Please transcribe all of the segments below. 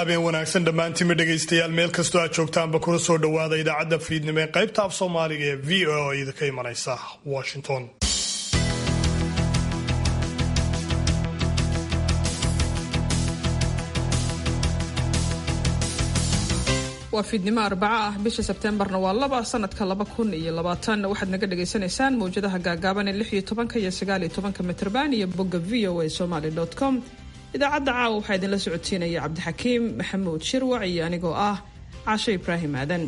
habeen wanaagsan dhammaantiinba dhegaystayaal meel kastoo aad joogtaanba kuna soo dhowaada idaacadda fiidnimo ee qaybta af soomaaliga ee v o a idinka imanaysa washington waa fiidnimo arbaco ah bisha sebteembarna waa laba sanadka laba kun iyo labaatan waxaad naga dhagaysanaysaan mawjadaha gaagaaban ee lix iyo tobanka iyo sagaal iyo tobanka mitrban iyo bogga v o a somaly com idaacadda caawa waxaa idinla socodsiinaya cabdixakiim maxamuud shirwac iyo anigoo ah caasho ibraahim aadan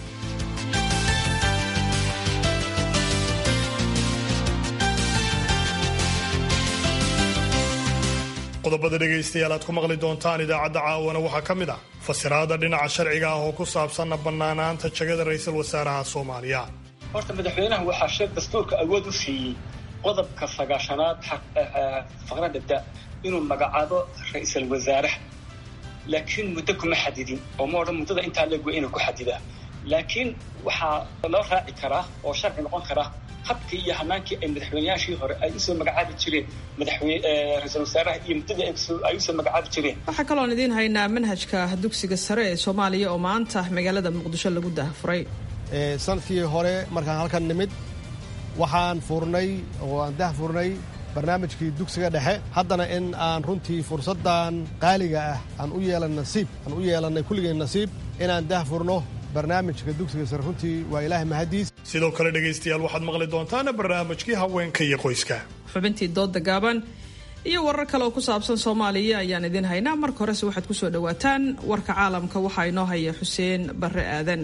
qodobada dhegaystayaal aad ku maqli doontaan idaacadda caawana waxaa ka mid ah fasiraada dhinaca sharciga ah oo ku saabsanna bannaanaanta jagada ra-iisul wasaaraha soomaaliya horta madaxweynaha waxaa sheeg dastuurka awood u siiyey qodobka sagaashanaad faqradda da inuu magacaabo ra-iisul wasaaraha laakiin muddo kuma xadidin oo ma odhan muddada intaa leegwa inuu ku xadidaa laakiin waxaa loo raaci karaa oo sharci noqon karaa habkii iyo hanaankii ay madaxweyneyaashii hore ay usoo magacaabi jireen ra-iisul wasaaraha iyo muddadii ay usoo magacaabi jireen waxaa kaloon idiin haynaa manhajka dugsiga sare ee soomaaliya oo maanta magaalada muqdisho lagu daahfuray sanadkii hore markaan halkan nimid waxaan furnay oo aan dah furnay barnaamijkii dugsiga dhexe haddana in aan runtii fursaddan qaaliga ah aan u yeelan nasiib aan u yeelannay kulligeen nasiib inaan dah furno barnaamijka dugsiga sare runtii waa ilaahay mahadiis sidoo kale dhegaystayaal waxaad maqli doontaan barnaamijkii haweenka iyo qoyska xubintii dooda gaaban iyo warar kale oo ku saabsan soomaaliya ayaan idiin haynaa marka horese waxaad ku soo dhowaataan warka caalamka waxaa inoo haya xuseen barre aadan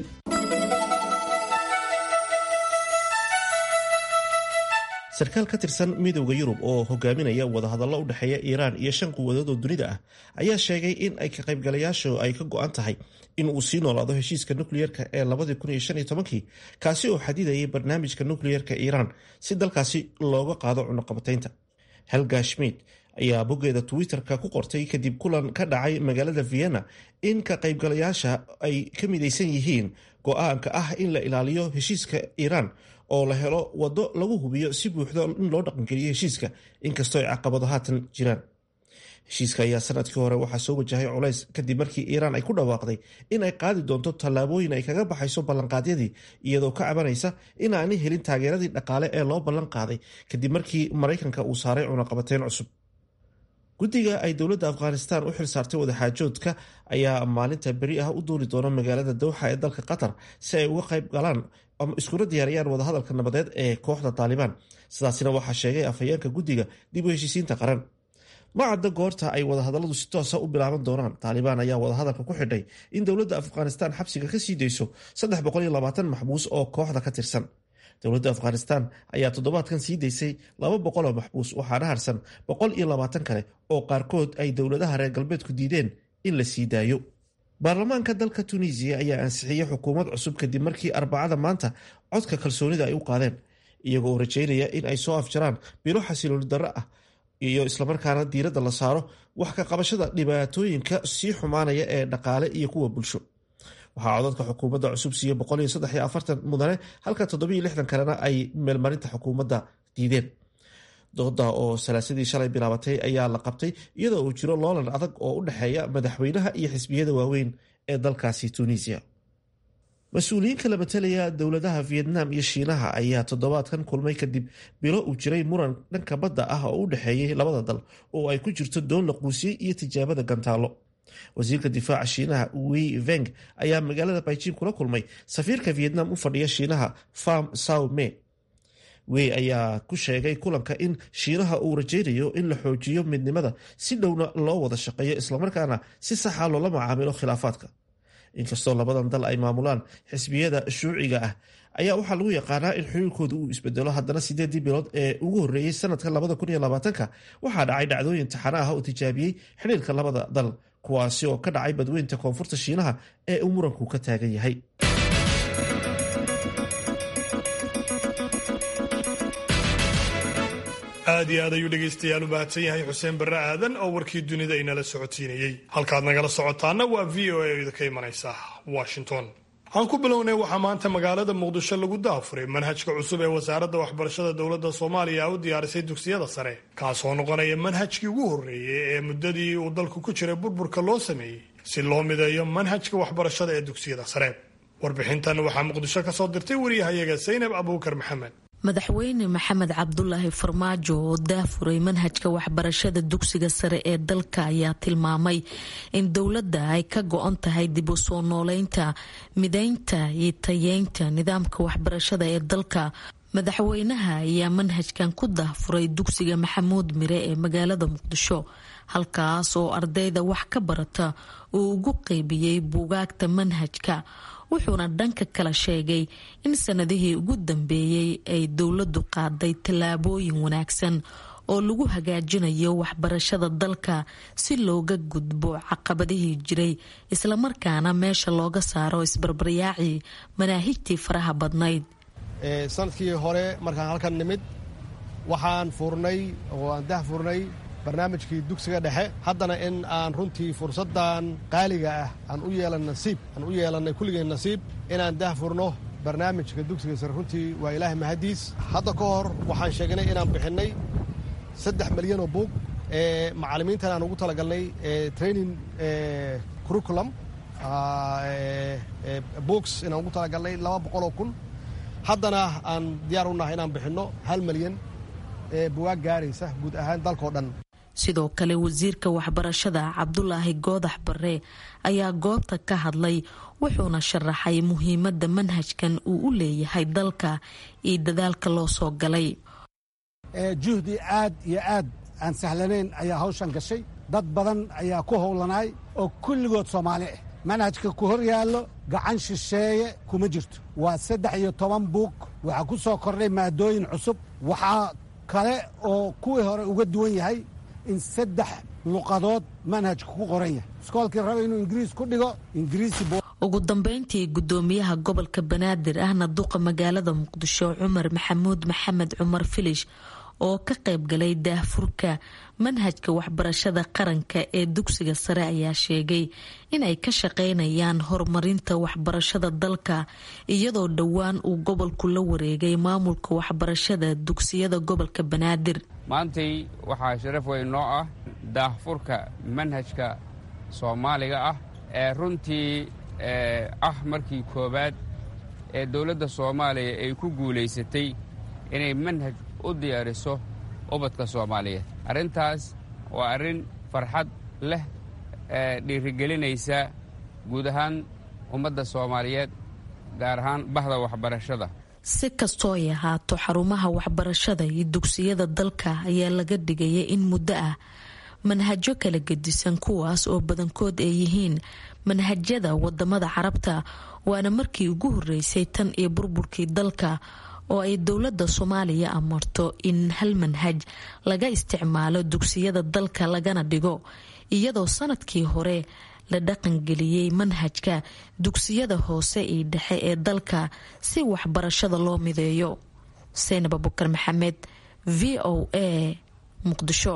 sarkaal ka tirsan midowda yurub oo hogaaminaya wadahadallo u dhexeeya iiraan iyo shan quwadood oo dunida ah ayaa sheegay in ay ka qaybgalayaashu ay ka go-an tahay in uu sii noolaado heshiiska nukliyeerka ee labadii kun iyo shan iyo tobankii kaasi oo xadidayay barnaamijka nukliyeerka iiraan si dalkaasi looga qaado cunuqabataynta helga schmid ayaa boggeeda twitter-ka ku qortay kadib kulan ka dhacay magaalada vienna in ka qaybgalayaasha ay ka midaysan yihiin go-aanka ah in la ilaaliyo heshiiska iiraan oo la helo waddo lagu hubiyo si buuxda in loo dhaqangeliyo heshiiska inkastoo ay caqabado haatan jiraan heshiiska ayaa sanadkii hore waxaa soo wajahay culays kadib markii iiraan ay ku dhawaaqday in ay qaadi doonto tallaabooyin ay kaga baxayso ballanqaadyadii iyadoo ka cabanaysa in aanay helin taageeradii dhaqaale ee loo ballan qaaday kadib markii maraykanka uu saaray cunaqabateyn cusub guddiga ay dowladda afghanistan u xil saartay wadaxaajoodka ayaa maalinta beri ah u duuli doona magaalada dowxa ee dalka qatar si ay uga qayb galaan ama iskuna diyaariyaan wadahadalka nabadeed ee kooxda taalibaan sidaasina waxaa sheegay afhayeenka guddiga dib u heshiisiinta qaran ma cadda goorta ay wadahadalladu si toosa u bilaaban doonaan taalibaan ayaa wadahadalka ku xidhay in dowladda afghanistan xabsiga ka sii dayso maxbuus oo kooxda ka tirsan dowladda afghanistan ayaa toddobaadkan sii daysay laba boqol oo maxbuus waxaana harsan boqol iyo labaatan kale oo qaarkood ay dowladaha reer galbeedku diideen in la sii daayo baarlamaanka dalka tunisiya ayaa ansixiyey xukuumad cusub kadib markii arbacada maanta codka kalsoonida ay u qaadeen iyagoo rajaynaya in ay soo afjaraan bilo xasilooni darro ah iyo islamarkaana diiradda la saaro wax ka qabashada dhibaatooyinka sii xumaanaya ee dhaqaale iyo kuwa bulsho waxaa codadka xukuumadda cusub siiye mudane halka kalena ay meelmarinta xukuumadda diideen dooda oo salaasadii shalay bilaabatay ayaa la qabtay iyadoo uu jiro loolan adag oo u dhexeeya madaxweynaha iyo xisbiyada waaweyn ee dalkaasi tunisiya mas-uuliyiin kala matalaya dowladaha vietnam iyo shiinaha ayaa toddobaadkan kulmay kadib bilo uu jiray muran dhanka badda ah oo u dhexeeyey labada dal oo ay ku jirto doon la quusiyey iyo tijaabada gantaalo wasiirka difaaca shiinaha wei veng ayaa magaalada baijing kula kulmay safiirka vietnam u fadhiya shiinaha farm sao me wey ayaa ku sheegay kulanka in shiinaha uu rajaynayo in la xoojiyo midnimada si dhowna loo wada shaqeeyo islamarkaana si saxa loola macaamilo khilaafaadka inkastoo labadan dal ay maamulaan xisbiyada shuuciga ah ayaa waxaa lagu yaqaanaa in xiriirkooda uu isbedelo haddana sideedii bilood ee ugu horreeyey sanadka labada kun iyo labaatanka waxaa dhacay dhacdooyin taxano ah oo tijaabiyey xiriirka labada dal kuwaasi oo ka dhacay badweynta koonfurta shiinaha ee uu muranku ka taagan yahay aad iyo aad ayuu dhegaystayaal u mahadsan yahay xuseen barre aadan oo warkii dunida inala socodsiinayey halkaad nagala socotaana waa v o a idinka imanaysa washington aan ku bilownay waxaa maanta magaalada muqdisho lagu daafuray manhajka cusub ee wasaaradda waxbarashada dowladda soomaaliya u diyaarisay dugsiyada sare kaasoo noqonaya manhajkii ugu horreeyey ee muddadii uu dalku ku jiray burburka loo sameeyey si loo mideeyo manhajka waxbarashada ee dugsiyada sare warbixintan waxaa muqdisho ka soo dirtay wariyahayaga saynab abuukar maxamed madaxweyne maxamed cabdulaahi farmaajo oo daafuray manhajka waxbarashada dugsiga sare ee dalka ayaa tilmaamay in dowladda ay ka go-on tahay dib u soo nooleynta mideynta iyo tayeynta nidaamka waxbarashada ee dalka madaxweynaha ayaa manhajkan ku daafuray dugsiga maxamuud mire ee magaalada muqdisho halkaas oo ardayda wax ka barata uu ugu qeybiyey buugaagta manhajka wuxuuna dhanka kala sheegay in sanadihii ugu dambeeyey ay dowladdu qaaday tallaabooyin wanaagsan oo lagu hagaajinayo waxbarashada dalka si looga gudbo caqabadihii jiray islamarkaana meesha looga saaro isbarbaryaacii manaahijtii faraha badnayd sanadkii hore markaan halkan nimid waxaan furnay oo aan dah furnay barnaamijkii dugsiga dhexe haddana in aan runtii fursaddan qaaliga ah aan u yeelan nasiib aan u yeelannay kulligeen nasiib inaan dah furno barnaamijka dugsiga sare runtii waa ilaahay mahadiis hadda ka hor waxaan sheegnay inaan bixinnay saddex milyan oo buug ee macallimiintan aan ugu talagalnay training curriculum books inaan ugu talagalnay laba boqol oo kun haddana aan diyaar u nahay inaan bixinno hal milyan ee bugaag gaaraysa guud ahaan dalkao dhan sidoo kale wasiirka waxbarashada cabdulaahi goodax bare ayaa goobta ka hadlay wuxuuna sharaxay muhiimadda manhajkan uu u leeyahay dalka iyo dadaalka loo soo galay juhdi aad iyo aad aan sahlanayn ayaa hawshan gashay dad badan ayaa ku howlanaay oo kulligood soomaali ah manhajka ku hor yaallo gacan shisheeye kuma jirto waa saddex iyo toban buug waxaa ku soo kordhay maadooyin cusub waxaa kale oo kuwii hore uga duwan yahay in saddex luqadood manhajka ku qoran yahay iskoolkii raba inuu ingiriis ku dhigo ingiriisi ugu dambeyntii gudoomiyaha gobolka banaadir ahna duqa magaalada muqdisho cumar maxamuud maxamed cumar filish oo ka qayb galay daahfurka manhajka waxbarashada qaranka ee dugsiga sare ayaa sheegay inay ka shaqeynayaan horumarinta waxbarashada dalka iyadoo dhowaan uu gobolku la wareegay maamulka waxbarashada dugsiyada gobolka banaadir maantay waxaa sharaf weyn noo ah daahfurka manhajka soomaaliga ah ee runtii ah markii koowaad ee dowladda soomaaliya ay ku guulaysatay inay manhaj u diyaariso ubadka soomaaliyeed arrintaas waa arrin farxad leh ee dhiirigelinaysa guud ahaan ummadda soomaaliyeed gaar ahaan bahda waxbarashada si kastoo ay ahaato xarumaha waxbarashada iyo dugsiyada dalka ayaa laga dhigaya in muddo ah manhajyo kala gedisan kuwaas oo badankood ay yihiin manhajyada wadamada carabta waana markii ugu horeysay tan iyo burburkii dalka oo ay dowladda soomaaliya amarto in hal manhaj laga isticmaalo dugsiyada dalka lagana dhigo iyadoo sanadkii hore la dhaqangeliyey manhajka dugsiyada hoose iyo dhexe ee dalka si waxbarashada loo mideeyo saynab abukar maxamed v o a muqdisho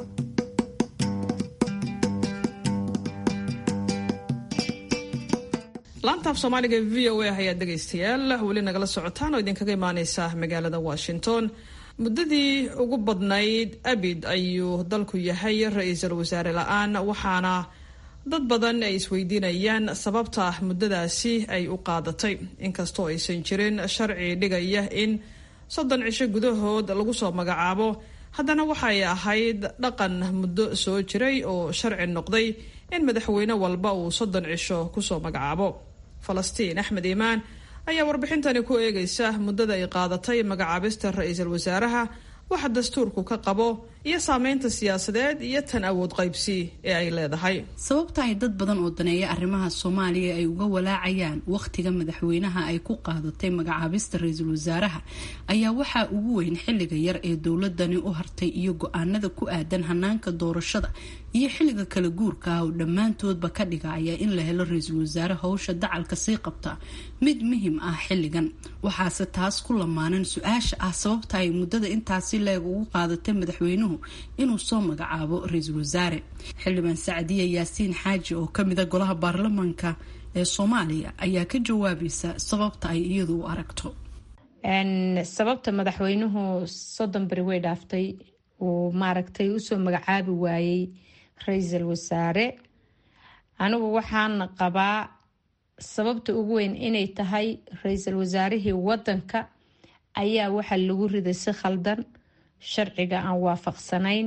laantaaf soomaaliga v o a ayaad dhegaystayaal weli nagala socotaan oo idinkaga imaaneysa magaalada washington muddadii ugu badnayd abid ayuu dalku yahay ra-iisul wasaare la-aan waxaana dad badan ay isweydiinayaan sababta muddadaasi ay u qaadatay inkastoo aysan jirin sharci dhigaya in soddon cisho gudahood lagu soo magacaabo haddana waxay ahayd dhaqan muddo soo jiray oo sharci noqday in madaxweyne walba uu soddon cisho kusoo magacaabo falastiin axmed iimaan ayaa warbixintani ku eegaysa muddada ay qaadatay magacaabista ra-iisul wasaaraha waxa dastuurku ka qabo iyo saameynta siyaasadeed iyo tan awood qaybsi ee ay leedahay sababta ay dad badan oo daneeya arrimaha soomaaliya ay uga walaacayaan wakhtiga madaxweynaha ay ku qaadatay magacaabista ra-iisul wasaaraha ayaa waxaa ugu weyn xilliga yar ee dowladani u hartay iyo go-aanada ku aadan hanaanka doorashada iyo xilliga kala guurka ah oo dhammaantoodba ka dhigaya in la helo ra-iisul wasaare howsha dacalka sii qabta mid muhim ah xilligan waxaase taas ku lamaanan su-aasha ah sababta ay muddada intaasi leeg ugu qaadatay madaxweynuhu inuu soo magacaabo ra-iisul wasaare xildhibaan sacdiya yaasiin xaaji oo kamida golaha baarlamaanka ee soomaaliya ayaa ka jawaabaysa sababta ay iyadu u aragto sababta madaxweynuhu soddon beri way dhaaftay uu maaragtay usoo magacaabi waayey ra-iisul wasaare anigu waxaan qabaa sababta ugu weyn inay tahay ra-iisul wasaarihii wadanka ayaa waxaa lagu riday si khaldan sharciga aan waafaqsanayn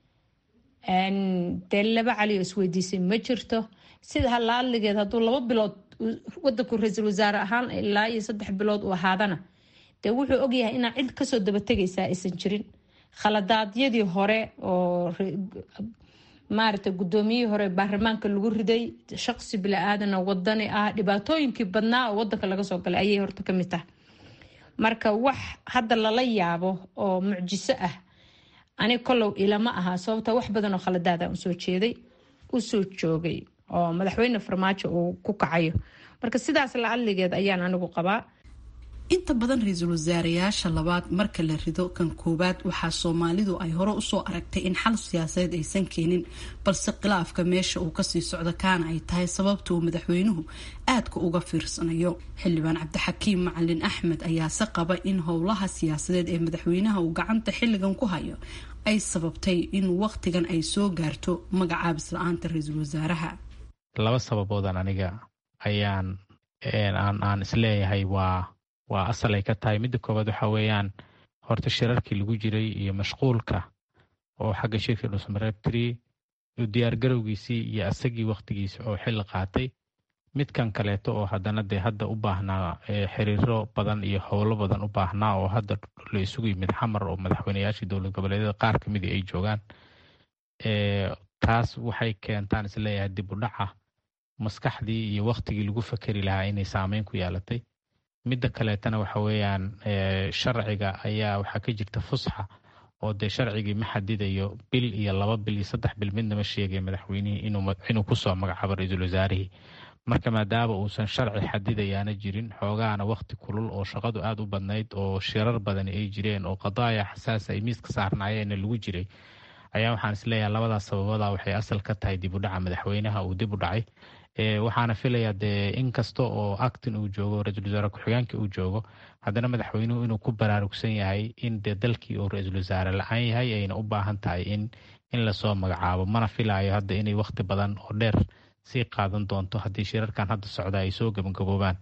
dee laba cali oo isweydiisay ma jirto sida halaadligeed hadduu laba bilood wadanku ra-iisul wasaare ahaan ilaa iyo saddex bilood uu ahaadana dee wuxuu ogyahay inaa cid kasoo dabategaysaa aysan jirin khaladaadyadii hore oo maaragtay guddoomiyihii hore baarlamaanka lagu riday shaqsi bila-aadana wadani ah dhibaatooyinkii badnaa oo wadanka laga soo galay ayay horta kamid tahay marka wax hadda lala yaabo oo mucjiso ah ani kolow ilama aha sababta wax badan oo khaladaada usoo jeeday usoo joogay oo madaxweyne farmaajo uu ku kacayo marka sidaas la adligeed ayaan anigu qabaa inta badan ra-iisul wasaarayaasha labaad marka la rido kan koowaad waxaa soomaalidu ay hore usoo aragtay in xal siyaasadeed aysan keenin balse khilaafka meesha uu kasii socdo kaana ay tahay sababta uu madaxweynuhu aadka uga fiirsanayo xildhibaan cabdixakiim macalin axmed ayaase qaba in howlaha siyaasadeed ee madaxweynaha uu gacanta xilligan ku hayo ay sababtay in waqtigan ay soo gaarto magacaabis la-aanta ra-iisul wasaaraha laba sababoodan aniga ayaan aan isleeyahay waa waa asal ay ka tahay midda koowaad waxa weeyaan horta shirarkii lagu jiray iyo mashquulka oo xagga shirka dhusmareebtiri diyaargarowgiisii iyo asagii wakhtigiisa oo xilli qaatay midkan kaleeto oo haddana dee hadda u baahnaa xiriiro badan iyo howlo badan u baahnaa oo hadda la isugu yimid xamar oo madaxweyneyaashii dowlad goboleedyada qaar ka midii ay joogaan taas waxay keentaan isleeyahay dib u dhaca maskaxdii iyo wakhtigii lagu fakeri lahaa inay saameyn ku yeelatay midda kaleetana waxa weeyaan sharciga ayaa waxaa ka jirta fusxa oo dee sharcigii ma xadidayo bil iyo laba bil iyo saddex bil midnama sheegaya madaxweynihii inuu kusoo magacaabo ra-iisul wasaarihii marka maadaama uusan sharci xadidayaana jirin xoogaana wakhti kulul oo shaqadu aada u badnayd oo shirar badani ay jireen oo qadaaya xasaasa ay miiska saarnaayeenna lagu jiray ayaa waxaan isleeyahay labadaas sababada waxay asal ka tahay dib u dhaca madaxweynaha uu dib u dhacay waxaana filayaa dee in kasta oo actin uu joogo ra-iisul wasaare ku-xigeenka uu joogo haddana madaxweynuhu inuu ku baraarugsan yahay in dee dalkii uu ra-iisul wasaare la-aan yahay ayna u baahan tahay in in lasoo magacaabo mana filaayo hadda inay wakhti badan oo dheer sii qaadan doonto haddii shirarkan hadda socda ay soo gabagaboobaan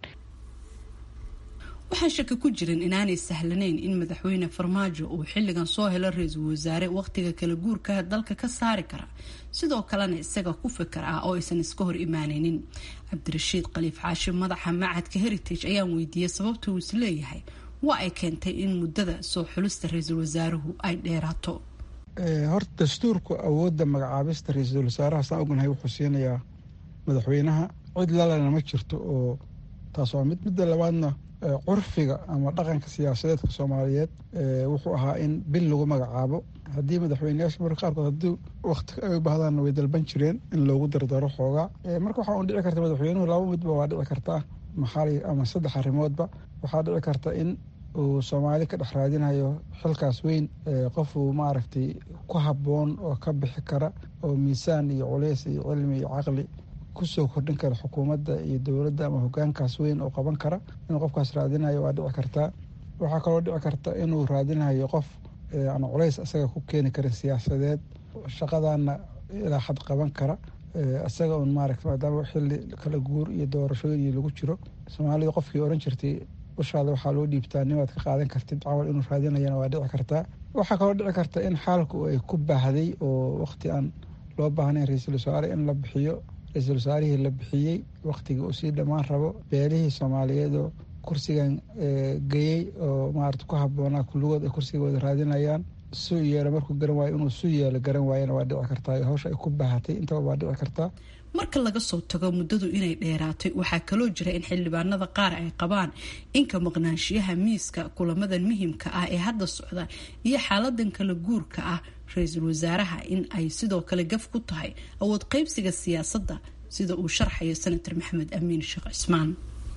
waxaan shaki ku jirin inaanay sahlanayn in madaxweyne farmaajo uu xilligan soo helo ra-iisul wasaare wakhtiga kala guurka dalka ka saari kara sidoo kalena isaga ku fikar ah oo aysan iska hor imaanaynin cabdirashiid khaliif xaashim madaxa macadka heritage ayaan weydiiyey sababta uu isleeyahay waa ay keentay in muddada soo xulista ra-iisul wasaaruhu ay dheeraato horta dastuurku awoodda magacaabista ra-iisul wasaaraha saan ognahay wuxuu siinayaa madaxweynaha cid lalena ma jirto oo taas waa mid midda labaadna curfiga ama dhaqanka siyaasadeedka soomaaliyeed wuxuu ahaa in bil lagu magacaabo haddii madaxweyneyaasha marka qaarkood haddii wakti ay u baahdaanna way dalban jireen in loogu dardaro xoogaa marka waxaa un dhici karta madaxweynuhu laba midba waa dhici kartaa maxaali ama saddex arrimoodba waxaa dhici karta in uu soomaali ka dhex raadinayo xilkaas weyn qofuu maaragtay ku habboon oo ka bixi kara oo miisaan iyo culeys iyo cilmi iyo caqli kusoo kordhin kara xukuumadda iyo dowladda ama hogaankaas weyn oo qaban kara inuu qofkaas raadinayo waa dhici kartaa waxaa kaloo dhici karta inuu raadinayo qof aan culays isaga ku keeni karin siyaasadeed shaqadana ilaa xad qaban kara isaga un maaragta maadaama xilli kala guur iyo doorashooyin iyo lagu jiro soomaalida qofkii oran jirtay ushaada waxaa loo dhiibtaa nimaad ka qaadan kartid camal inuu raadinayana waa dhici kartaa waxaa kaloo dhici karta in xaalku ay ku baahday oo waqti aan loo baahnayn ra-iisul wasaare in la bixiyo ra-iisul wasaarihii la bixiyey wakhtigii uu sii dhammaan rabo beelihii soomaaliyeed oo kursigan geyey oo maarata ku habboonaa kulligood ay kursiga wada raadinayaan su yeelo markuu garan waayo inuu su yeelo garan waayana waa dhici kartaa hawsha ay ku baahatay intaba waa dhici kartaa marka laga soo tago muddadu inay dheeraatay waxaa kaloo jira in xildhibaanada qaar ay qabaan inka maqnaanshiyaha miiska kulamadan muhimka ah ee hadda socda iyo xaaladan kala guurka ah ra-iisul wasaaraha in ay sidoo kale gaf ku tahay awood qaybsiga siyaasadda sida uu sharxayo senator maxamed amiin sheekh cismaan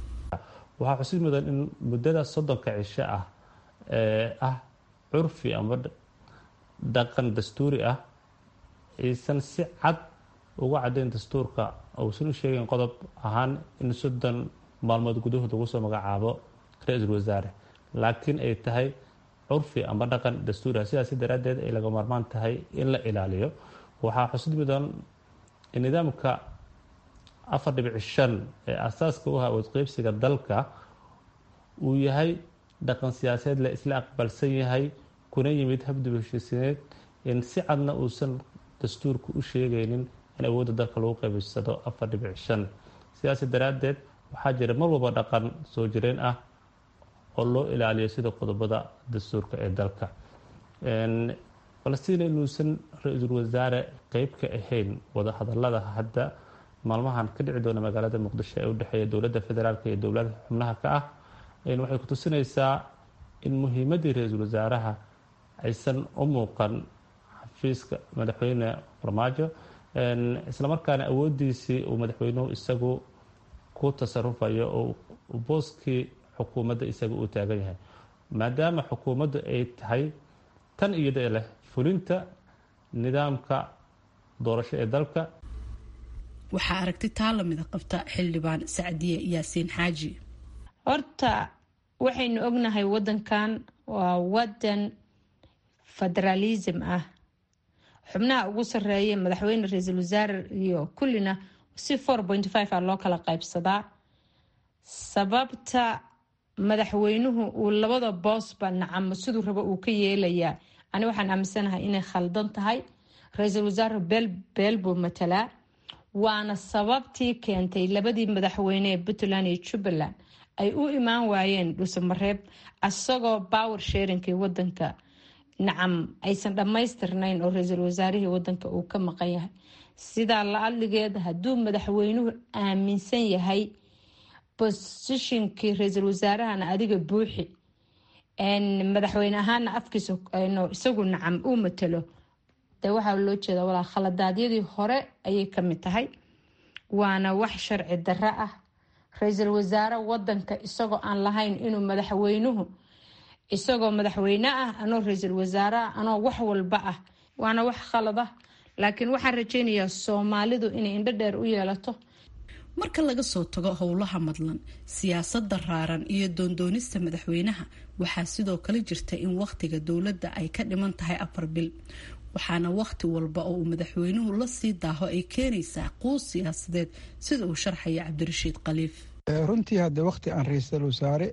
waxaa xusid mudan in muddada soddonka cisho ah ee ah curfi ama dhaqan dastuuri ah aysan si cad uga caddayn dastuurka uusan u sheegin qodob ahaan in soddon maalmood gudahood lagu soo magacaabo ra-iisul wasaare laakiin ay tahay curfi ama dhaqan dastuuri ah sidaasi daraaddeed ay laga maarmaan tahay in la ilaaliyo waxaa xusid mudan nidaamka afar dhibic shan ee asaaska u ah awoodqeybsiga dalka uu yahay dhaqan siyaasadeed la isla aqbalsan yahay kuna yimid habdib heshiisineed in si cadna uusan dastuurku u sheegaynin in awoodda dalka lagu qaybsado afar dhibic shan sidaas daraaddeed waxaa jira mar walba dhaqan soo jireen ah oo loo ilaaliyo sida qodobada dastuurka ee dalka falastiin inuusan ra-iisul wasaare qeyb ka ahayn wadahadalada hadda maalmahan ka dhici doona magaalada muqdisho ee udhexeeya dowladda federaalk iyo dowlada xubnaha ka ah waxay ku tusinaysaa in muhiimaddii ra-iisul wasaaraha aysan u muuqan xafiiska madaxweyne farmaajo islamarkaana awoodiisii uu madaxweynuhu isagu ku tasarufayo oo booskii xukuumadda isaga uu taagan yahay maadaama xukuumaddu ay tahay tan iyada leh fulinta nidaamka doorasho ee dalka waxaa aragti taa lamida qabta xildhibaan sacdiye yaasiin xaaji horta waxaynu ognahay wadankan waa wadan federaalism ah xubnaha ugu sareeya madaxweyne ra-iisul wasaare iyo kullina si four point five a loo kala qaybsadaa sababta madaxweynuhu uu labada boosba nacamo siduu rabo uu ka yeelayaa ani waxaan aaminsanahay inay khaldan tahay ra-iisul wasaare beel beel buu matalaa waana sababtii keentay labadii madaxweyne ee puntland iyo jubbaland ay u imaan waayeen dhuusamareeb asagoo power sharingkii wadanka nacam aysan dhammaystirnayn oo ra-iisul wasaarihii wadanka uu ka maqan yahay sidaa la adligeed hadduu madaxweynuhu aaminsan yahay bosishinkii ra-iisul wasaarahana adiga buuxi madaxweyne ahaana afkiisa isagu nacam uu matalo de waxaa loo jeeda walaa khaladaadyadii hore ayay kamid tahay waana wax sharci darro ah ra-iisul wasaare wadanka isagoo aan lahayn inuu madaxweynuhu isagoo madaxweyne ah anoo ra-iisul wasaare ah anoo wax walba ah waana wax khalad ah laakiin waxaan rajeynayaa soomaalidu inay indho dheer u yeelato marka laga soo tago howlaha madlan siyaasadda raaran iyo doondoonista madaxweynaha waxaa sidoo kale jirta in wakhtiga dowladda ay ka dhiman tahay afar bil waxaana wakhti walba oo uu madaxweynuhu la sii daaho ay keenaysaa quus siyaasadeed sida uu sharxaya cabdirashiid khaliif runtii hadde wakhti aan ra-iisul wasaare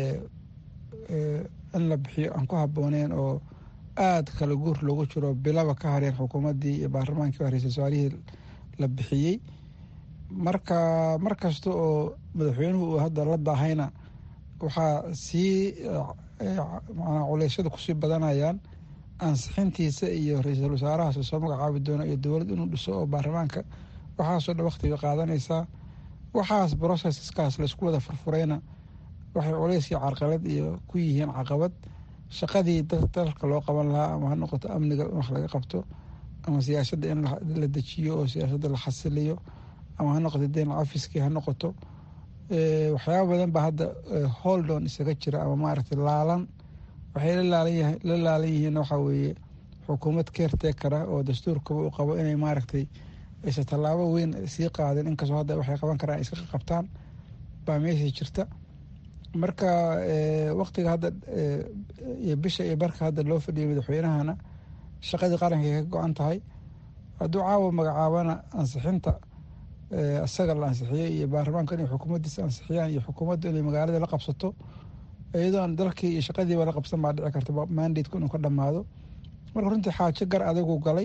in la bixiyo aan ku habooneen oo aada kala guur loogu jiro bilaba ka hareen xukuumaddii iyo baarlamaankii ra-isul wasaarihii la bixiyey marka mar kasta oo madaxweynuhu uu hadda la daahayna waxaa sii manaa culeysyada kusii badanayaan ansixintiisa iyo ra-iisul wasaarahaas soo magacaabi doono iyo dowlad inuu dhiso oo baarlamaanka waxaasoo dhan wakhtiga qaadanaysaa waxaas broceskaas laysku wada furfurayna waxay culeyskii carqalad iyo ku yihiin caqabad shaqadii dalka loo qaban lahaa ama ha noqoto amniga in wax laga qabto ama siyaasadda in la dejiyo oo siyaasadda la xasiliyo ama ha noqoto den ofiskii ha noqoto waxyaaba badan baa hadda holdon isaga jira ama maaragtay laalan waxay la laalan yihiin waxaa weeye xukuumad keertekara oo dastuurkaba uu qabo inay maaragtay aysa tallaabo weyn sii qaadin inkastoo hadda waxay qaban karaan ay iska qabtaan baa meeshii jirta marka waktiga hadda iyo bisha iyo barka hadda loo fadhiyay madaxweynahana shaqadii qarankay ka go-an tahay hadduu caawa magacaabana ansixinta isaga la ansixiyey iyo baarlamaanka inay xukuumaddiisa ansixiyaan iyo xukuumaddu inay magaalada la qabsato iyadoon dalkii iyo shaqadiiba la qabsan baa dhici karta mandateku inuu ka dhammaado marka runtii xaajo gar adagu galay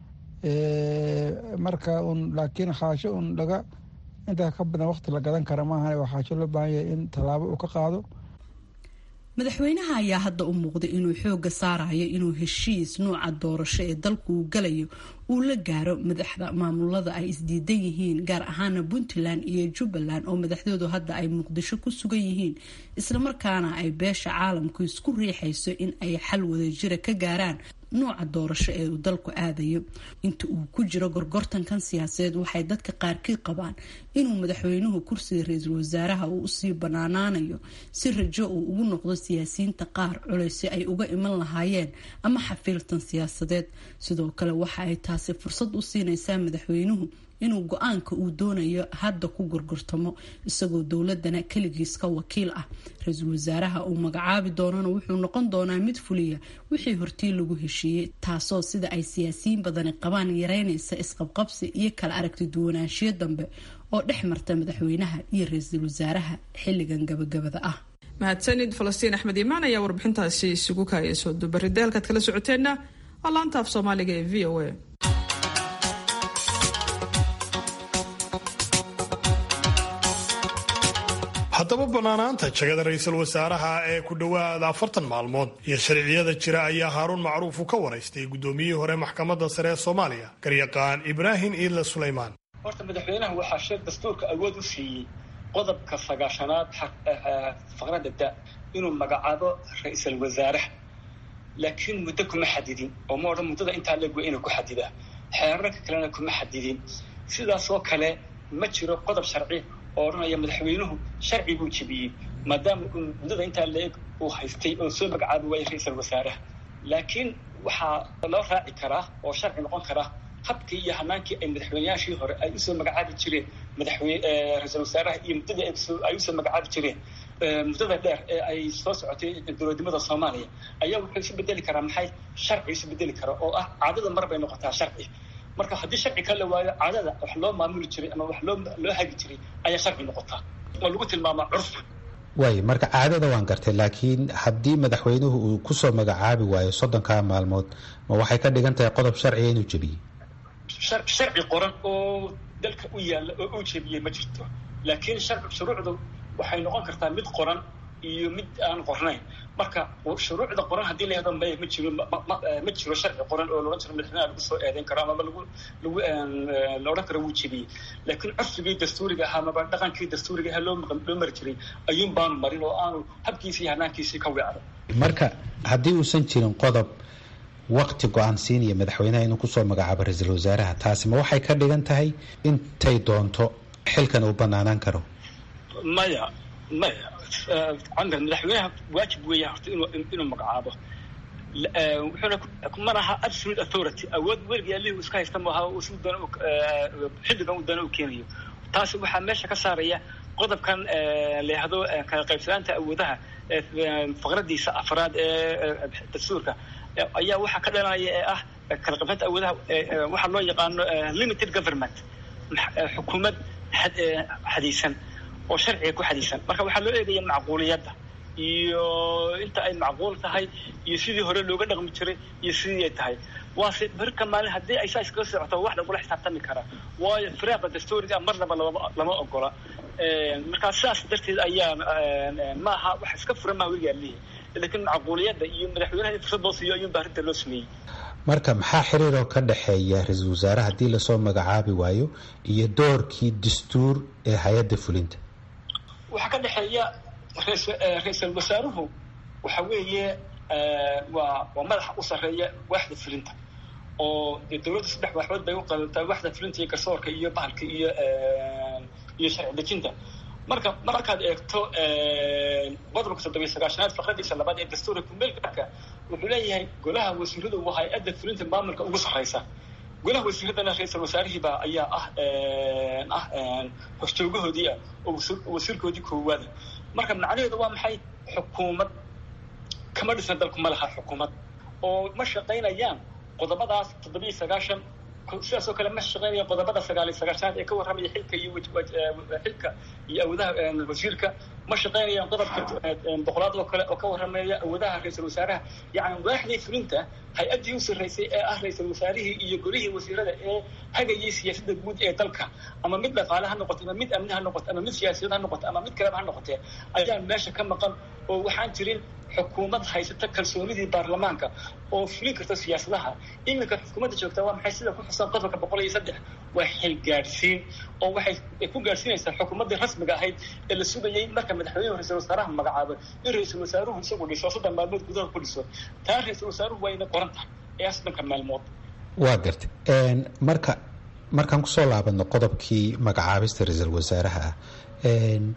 marka un laakiin xaajo un laga intaa ka badan waqti la gadan kara maahan waa xaajo loo baahan yahay in tallaabo uu ka qaado madaxweynaha ayaa hadda u muuqday inuu xooga saarayo inuu heshiis nuuca doorasho ee dalku uu galayo uu la gaaro madaxda maamulada ay isdiidan yihiin gaar ahaana puntland iyo jubbaland oo madaxdoodu hadda ay muqdisho ku sugan yihiin islamarkaana ay beesha caalamku isku riixayso in ay xal wadajira ka gaaraan nuuca doorasho ee uu dalku aadayo inta uu ku jiro gorgortankan siyaasadeed waxay dadka qaarkii qabaan inuu madaxweynuhu kursiga ra-iisul wasaaraha uu usii banaanaanayo si rajo uu ugu noqdo siyaasiyiinta qaar culeysi ay uga iman lahaayeen ama xafiiltan siyaasadeed sidoo kale waxa ay taasi fursad u siinaysaa madaxweynuhu inuu go-aanka uu doonayo hadda ku gurgurtamo isagoo dowladana keligiis ka wakiil ah ra-iisul wasaaraha uu magacaabi doonana wuxuu noqon doonaa mid fuliya wixii hortii lagu heshiiyey taasoo sida ay siyaasiyiin badani qabaan yareynaysa isqabqabsi iyo kala aragti duwanaanshiyo dambe oo dhex marta madaxweynaha iyo ra-iisul wasaaraha xilligan gabagabada ah mahadsanid falastiin axmed iimaan ayaa warbixintaasi isugu kaaya soo dubaridda halkaad kala socoteenna waa laanta af soomaaliga ee v o a haddaba bannaanaanta jagada ra-iisul wasaaraha ee ku dhowaada afartan maalmood iyo sharciyada jira ayaa haaruun macruuf uu ka waraystay guddoomiyihii hore maxkamadda sare ee soomaaliya garyaqaan ibraahim iidle sulaymaan horta madaxweynaha waxaa sheeg dastuurka awood u siiyey qodobka sagaashanaad faqrada da inuu magacaabo ra-iisul wasaaraha laakiin muddo kuma xadidin oo ma odhan muddada intaa leeg waa inuu ku xadidaa xeerarka kalena kuma xadidin sidaasoo kale ma jiro qodob sharci oo odhanaya madaxweynuhu sharci buu jebiyey maadaama uu muddada intaa leeg uu haystay oo soo magacaabi waayay ra-iisul wasaaraha laakiin waxaa loo raaci karaa oo sharci noqon karaa habkii iyo hanaankii ay madaxweyneyaashii hore ay usoo magacaabi jireen madaxweyne ra-iisul wasaaraha iyo muddadii ay usoo magacaabi jireen muddada dheer ee ay soo socotay dowladnimada soomaaliya ayaa wuxuu isu bedeli karaa maxay sharci isu bedeli kara oo ah caadada mar bay noqotaa sharci marka haddii sharci ka la waayo caadada wax loo maamuli jiray ama wax loo loo hagi jiray ayaa sharci noqotaa oo lagu tilmaamaa curfi waay marka caadada waan gartay laakiin haddii madaxweynuhu uu kusoo magacaabi waayo soddonkaa maalmood ma waxay ka dhigan tahay qodob sharciga inuu jebiyey sharci qoran oo dalka u yaalla oo uu jebiyey ma jirto laakiin shuruucdu waxay noqon kartaa mid qoran iyo mid aan qornayn marka shuruucda qoran haddii la yahdo maya ma jiro ma jiro sharci qoran oo laodhan jiro madaxweynaha lagu soo eedeyn karo amaba lagu lagu la odhan karo wuu jebiyey laakiin curfigii dastuuriga ahaa amaba dhaqankii dastuuriga ahaa loo loo mari jiray ayuun baanu marin oo aanu habkiisii hanaankiisii ka weecdo marka haddii uusan jirin qodob wakti go-aan siinaya madaxweynaha inuu kusoo magacaabo ra-iisul wasaaraha taasi ma waxay ka dhigan tahay intay doonto xilkan uu banaanaan karo maya maya camar madaxweynaha waajib weeya horta inuu inuu magacaabo wuxuuna mana aha absolute authority awood weligii allihii iska haysta maaha si doona xilligan uu doona u keenayo taasi waxaa meesha ka saaraya qodobkan la yahdo kala qaybsanaanta awoodaha faqradiisa afraad ee dastuurka ayaa waxaa ka dhalanaya ee ah kala qaybsanaanta awoodaha waxaa loo yaqaano limited government xukuumad xadiisan oo sharciga ku xadiisan marka waxaa loo eegaya macquuliyadda iyo inta ay macquul tahay iyo sidii hore looga dhaqmi jiray iyo sidii ay tahay waase berka maalin haddii ay saa iskaga socoto wax lagula xisaabtami karaa waayo firaaqa dastuuriga marnaba lama ogola markaa sidaas darteed ayaa maaha wax iska furan maha weligaa lihi laakiin macquuliyadda iyo madaxweynaha in fursad loo siiyo ayuunba arrinta loo sameeyey marka maxaa xiriiroo ka dhexeeya ra-iisul wasaare haddii lasoo magacaabi waayo iyo doorkii dastuur ee hay-adda fulinta waxaa ka dhexeeya ra-iisul wasaaruhu waxa weeye waa waa madaxa u sarreeya waaxda fulinta oo dee dowladda saddex waxbood bay u qabantaa waaxda fulinta iyo garsoorka iyo bahalka iyo iyo sharci dejinta marka markaad eegto qodobka toddobiyo sagaashanaad faqradiisa labaad ee dastuurka kumeelgaarka wuxuu leeyahay golaha wasiiradu waa hay-adda fulinta maamulka ugu sarreysa golaha wasiiradana ra-iisul wasaarihiibaa ayaa ah ah horjoogahoodii ah oo wasiirkoodii koowaada marka macnaheedu waa maxay xukuumad kama dhisna dalku ma laha xukuumad oo ma shaqaynayaan qodobadaas toddobiyo sagaashan sidaas oo kale ma shaqeynaya qodobada sagaal iyo sagaashanaad ee ka warramaya xilka iyo xilka iyo awoodaha wasiirka ma shaqeynayaan qodobka boqolaad oo kale oo ka warramaya awoodaha ra-iisul wasaaraha yacni waaxdii fulinta hay-addii u sarreysay ee ah ra-iisul wasaarihii iyo golihii wasiirada ee hagayay siyaasadda guud ee dalka ama mid dhaqaale ha noqoto ama mid amni ha noqoto ama mid siyaasiyad ha noqoto ama mid kaleba ha noqotee ayaa meesha ka maqan oo waxaan jirin xukuumad haysata kalsoonidii baarlamaanka oo fulin karta siyaasadaha iminka xukuumadda joogta waa maxay sida ku xusan qodobka boqol iyo saddex waa xil gaadhsiin oo waxay ku gaadhsiinaysaa xukuumaddii rasmiga ahayd ee la sugayay marka madaxweynuhu ra-isul wasaaraha magacaabo in ra-isul wasaaruhu isagu dhiso soddon maalmood gudaha ku dhiso taa ra-isul wasaaruhu waa inay qoran tahay ee soddonka maalmood waa gartay marka markaan kusoo laabano qodobkii magacaabista ra-iisul wasaaraha ah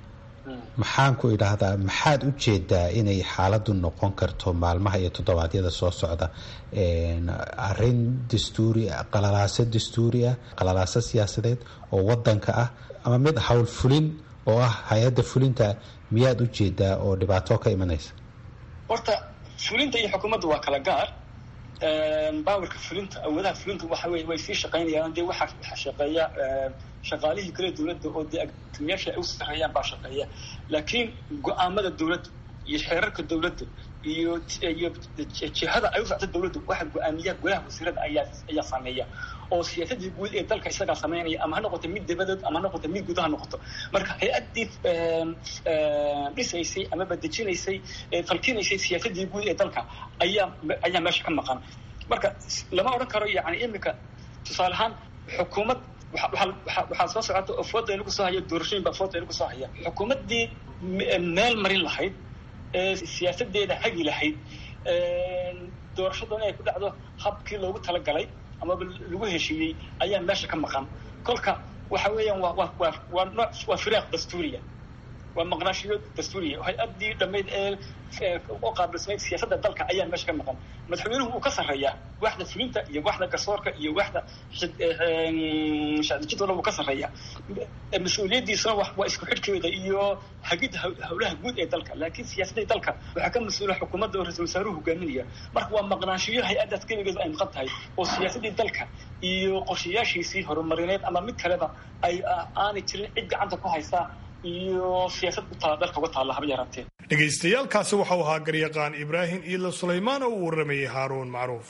maxaan ku idhaahdaa maxaad u jeedaa inay xaaladdu noqon karto maalmaha iyo toddobaadyada soo socda arrin dastuuri qalalaaso dastuuri ah qalalaaso siyaasadeed oo wadanka ah ama mid howl fulin oo ah hay-adda fulinta miyaad u jeedaa oo dhibaato ka imanaysa horta fulinta iyo xukuumadda waa kala gaar baawarka fulinta awoodaha fulinta waxa wey way sii shaqaynayaan dee waxaa waxaa shaqeeya shaqaalihii kale dowladda oo dee agtimiyaasha ay u sarreeyaan baa shaqeeya laakiin go-aamada dowladda iyo xeerarka dowladda iyo iyo jihada ay u socto dowladdu waxa go-aamiya golaha wasiirada ayaa ayaa sameeya oo siyaasadii guud ee dalka isagaa sameynaya ama ha noqoto mid dabadeed ama ha noqoto mid guud ha noqoto marka hay-addii dhisaysay amaba dejinaysay falkinaysay siyaasadii guud ee dalka ayaa ayaa meesha ka maqan marka lama odhan karo yani imika tusaale ahaan xukuumad waxaa soo socota oo fooda inagu soo haya doorashooyin baa fooda inagu soo haya xukuumaddii meel marin lahayd siyaasadeeda hagi lahayd doorashaduna ay ku dhacdo habkii loogu talagalay amaba lagu heshiiyey ayaa meesha ka maqan kolka waxa weeyaan waa waa waa waa nooc waa firaaq dastuuriya waa maqnaashiyo dastuuriya hay-addii dhammayd ee u qaabilsanayd siyaasadda dalka ayaa meesha ka maqan madaxweynuhu uu ka sarreeyaa waaxda fulinta iyo waaxda garsoorka iyo waaxda shacdijidooda wuu ka sarreeyaa mas-uuliyaddiisuna waa isku xidhkeeda iyo hagidda howlaha guud ee dalka laakiin siyaasadda dalka waxaa ka mas-uula xukuumadda oo ra-isul wasaaruhu hogaaminaya marka waa maqnaashiyo hay-addaas keligeedu ay maqan tahay oo siyaasaddii dalka iyo qorshayaashiisii horumarineed ama mid kaleba ay aanay jirin cid gacanta ku haysaa iyo siyaasad ku taala dalka uga taalla haba yaraatee dhagaystayaalkaasi waxau ahaa garyaqaan ibraahim iila sulaymaan oo u warramayay haaruun macruuf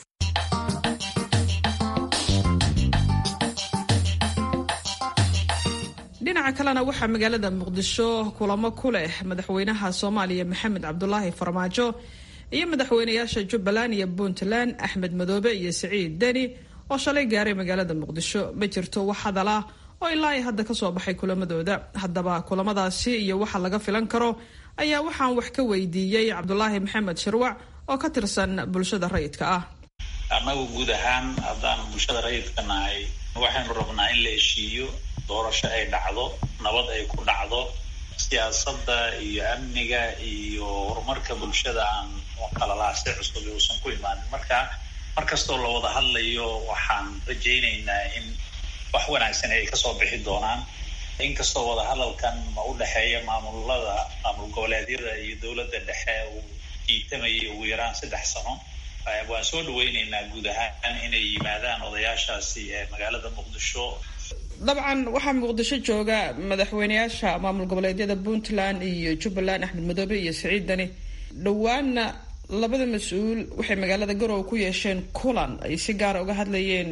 dhinaca kalena waxaa magaalada muqdisho kulamo ku leh madaxweynaha soomaaliya maxamed cabdulaahi farmaajo iyo madaxweynayaasha jubbaland iyo puntland axmed madoobe iyo siciid deni oo shalay gaaray magaalada muqdisho ma jirto wax hadal ah oo ilaa ay hadda kasoo baxay kulamadooda haddaba kulamadaasi iyo waxa laga filan karo ayaa waxaan wax ka weydiiyey cabdulaahi maxamed shirwac oo ka tirsan bulshada rayidka ah annagu guud ahaan haddaan bulshada rayidka nahay waxaynu rabnaa in la heshiiyo doorasho ay dhacdo nabad ay ku dhacdo siyaasadda iyo amniga iyo horumarka bulshada aan qalalaase cusub uusan ku imaanin marka mar kastoo la wada hadlayo waxaan rajaynaynaa in wax wanaagsan ay kasoo bixi doonaan inkastoo wadahadalkan ma u dhexeeya maamulada maamul goboleedyada iyo dowladda dhexe uu jiitamayay ugu yaraan saddex sano waan soo dhaweyneynaa guud ahaan inay yimaadaan odayaashaasi ee magaalada muqdisho dabcan waxaa muqdisho jooga madaxweyneyaasha maamul goboleedyada puntland iyo jubbaland axmed madoobe iyo siciid dani dhowaanna labada mas-uul waxay magaalada garowe ku yeesheen kulan ay si gaara uga hadlayeen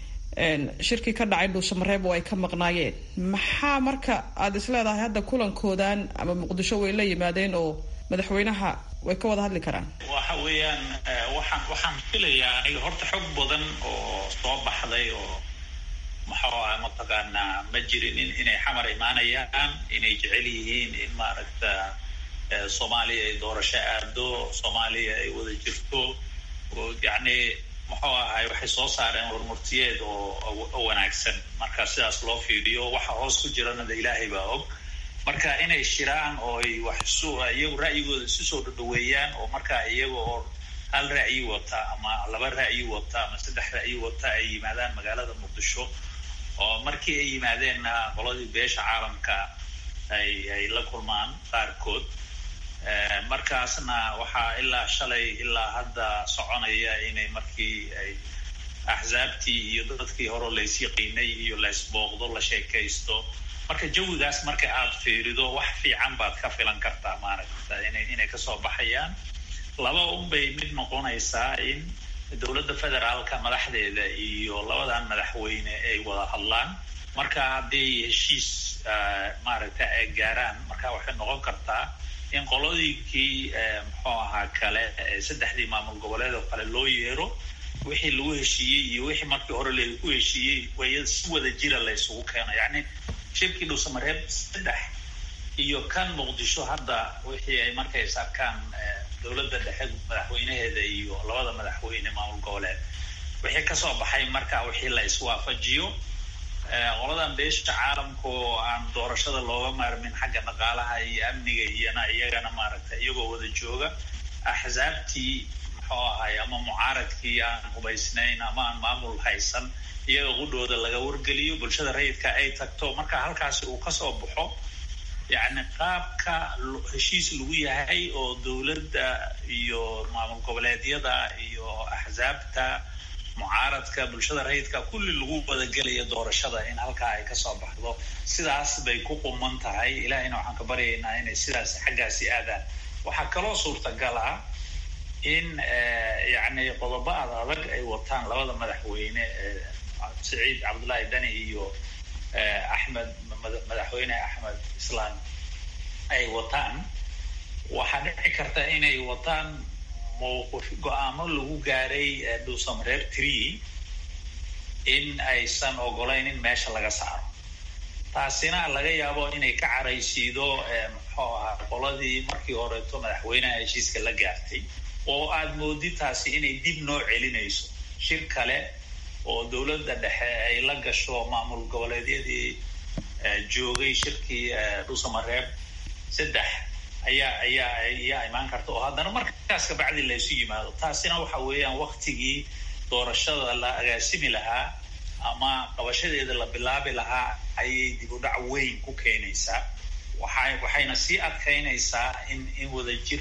shirkii ka dhacay dhuusamareeb oo ay ka maqnaayeen maxaa marka aada is leedahay hadda kulankoodan ama muqdisho way la yimaadeen oo madaxweynaha way ka wada hadli karaan waxa weeyaan waxaan waxaan filayaa aniga horta xog badan oo soo baxday oo maxuu ah mataqaanaa ma jirinin inay xamar imaanayaan inay jecel yihiin in maaragta soomaaliya ay doorasho aado soomaaliya ay wada jirto yacni muxuu ahay waxay soo saareen warmurtiyeed oo wanaagsan marka sidaas loo fiiriyo waxa hoos ku jirana de ilaahay baa og marka inay shiraan oo ay wax isu iyagu ra'yigooda isu soo dhadhaweeyaan oo markaa iyaga oo hal ra'yi wata ama laba ra'yi wata ama saddex ra'yi wata ay yimaadaan magaalada muqdisho oo markii ay yimaadeenna qoladii beesha caalamka ay ay la kulmaan qaarkood markaasna waxaa ilaa shalay ilaa hadda soconaya inay markii ay axsaabtii iyo dadkii hore lays yaqiinay iyo laysbooqdo la sheekaysto marka jawigaas marka aad fiirido wax fiican baad ka filan kartaa maaragta ina inay kasoo baxayaan laba unbay mid noqonaysaa in dowladda federaalka madaxdeeda iyo labadan madaxweyne ay wada hadlaan marka hadday heshiis maaragta ay gaaraan marka waxay noqon kartaa in qolodiikii muxuu ahaa kale saddexdii maamul goboleed oo kale loo yeero wixii lagu heshiiyey iyo wixii markii hore lagu heshiiyey way si wada jira la isugu keeno yacni shirkii dhuusamareeb saddex iyo kan muqdisho hadda wixii ay markay is arkaan dowladda dhexe madaxweynaheeda iyo labada madaxweyne maamul goboleed wixii kasoo baxay marka wixii la iswaafajiyo qoladan beesha caalamka oo aan doorashada looga maarmin xagga dhaqaalaha iyo amniga iyona iyagana maaragtay iyagoo wada jooga axsaabtii muxuu ahay ama mucaaradkii aan hubaysnayn ama aan maamul haysan iyaga qudhooda laga wargeliyo bulshada rayidka ay tagto marka halkaasi uu kasoo baxo yacni qaabka heshiis lagu yahay oo dowladda iyo maamul goboleedyada iyo axsaabta mucaaradka bulshada rayidka kulli lagu wadagelayo doorashada in halkaa ay kasoo baxdo sidaas bay ku quman tahay ilahayna waxaan ka baryaynaa inay sidaas xaggaasi aadaan waxaa kaloo suurtagal ah in yacni qodobo ad adag ay wataan labada madaxweyne saciid cabdullaahi dani iyo axmed madaxweyne axmed islaan ay wataan waxaa dhici karta inay wataan mowqif go-aamo lagu gaaray dhuusamareer tree in aysan ogolayn in meesha laga saaro taasina laga yaabo inay ka caraysiido muxuu ahaa qoladii markii horeeto madaxweyneha heshiiska la gaartay oo aada moodi taasi inay dib noo celinayso shir kale oo dowladda dhexe ay la gasho maamul goboleedyadii joogay shirkii dhuusamareeb saddex ayaa ayaa ayaa imaan karta oo haddana markaas kabacdi laysu yimaado taasina waxa weeyaan waktigii doorashada la agaasimi lahaa ama qabashadeeda la bilaabi lahaa ayay dib u dhac weyn ku keenaysaa waxay waxayna sii adkaynaysaa in in wadajir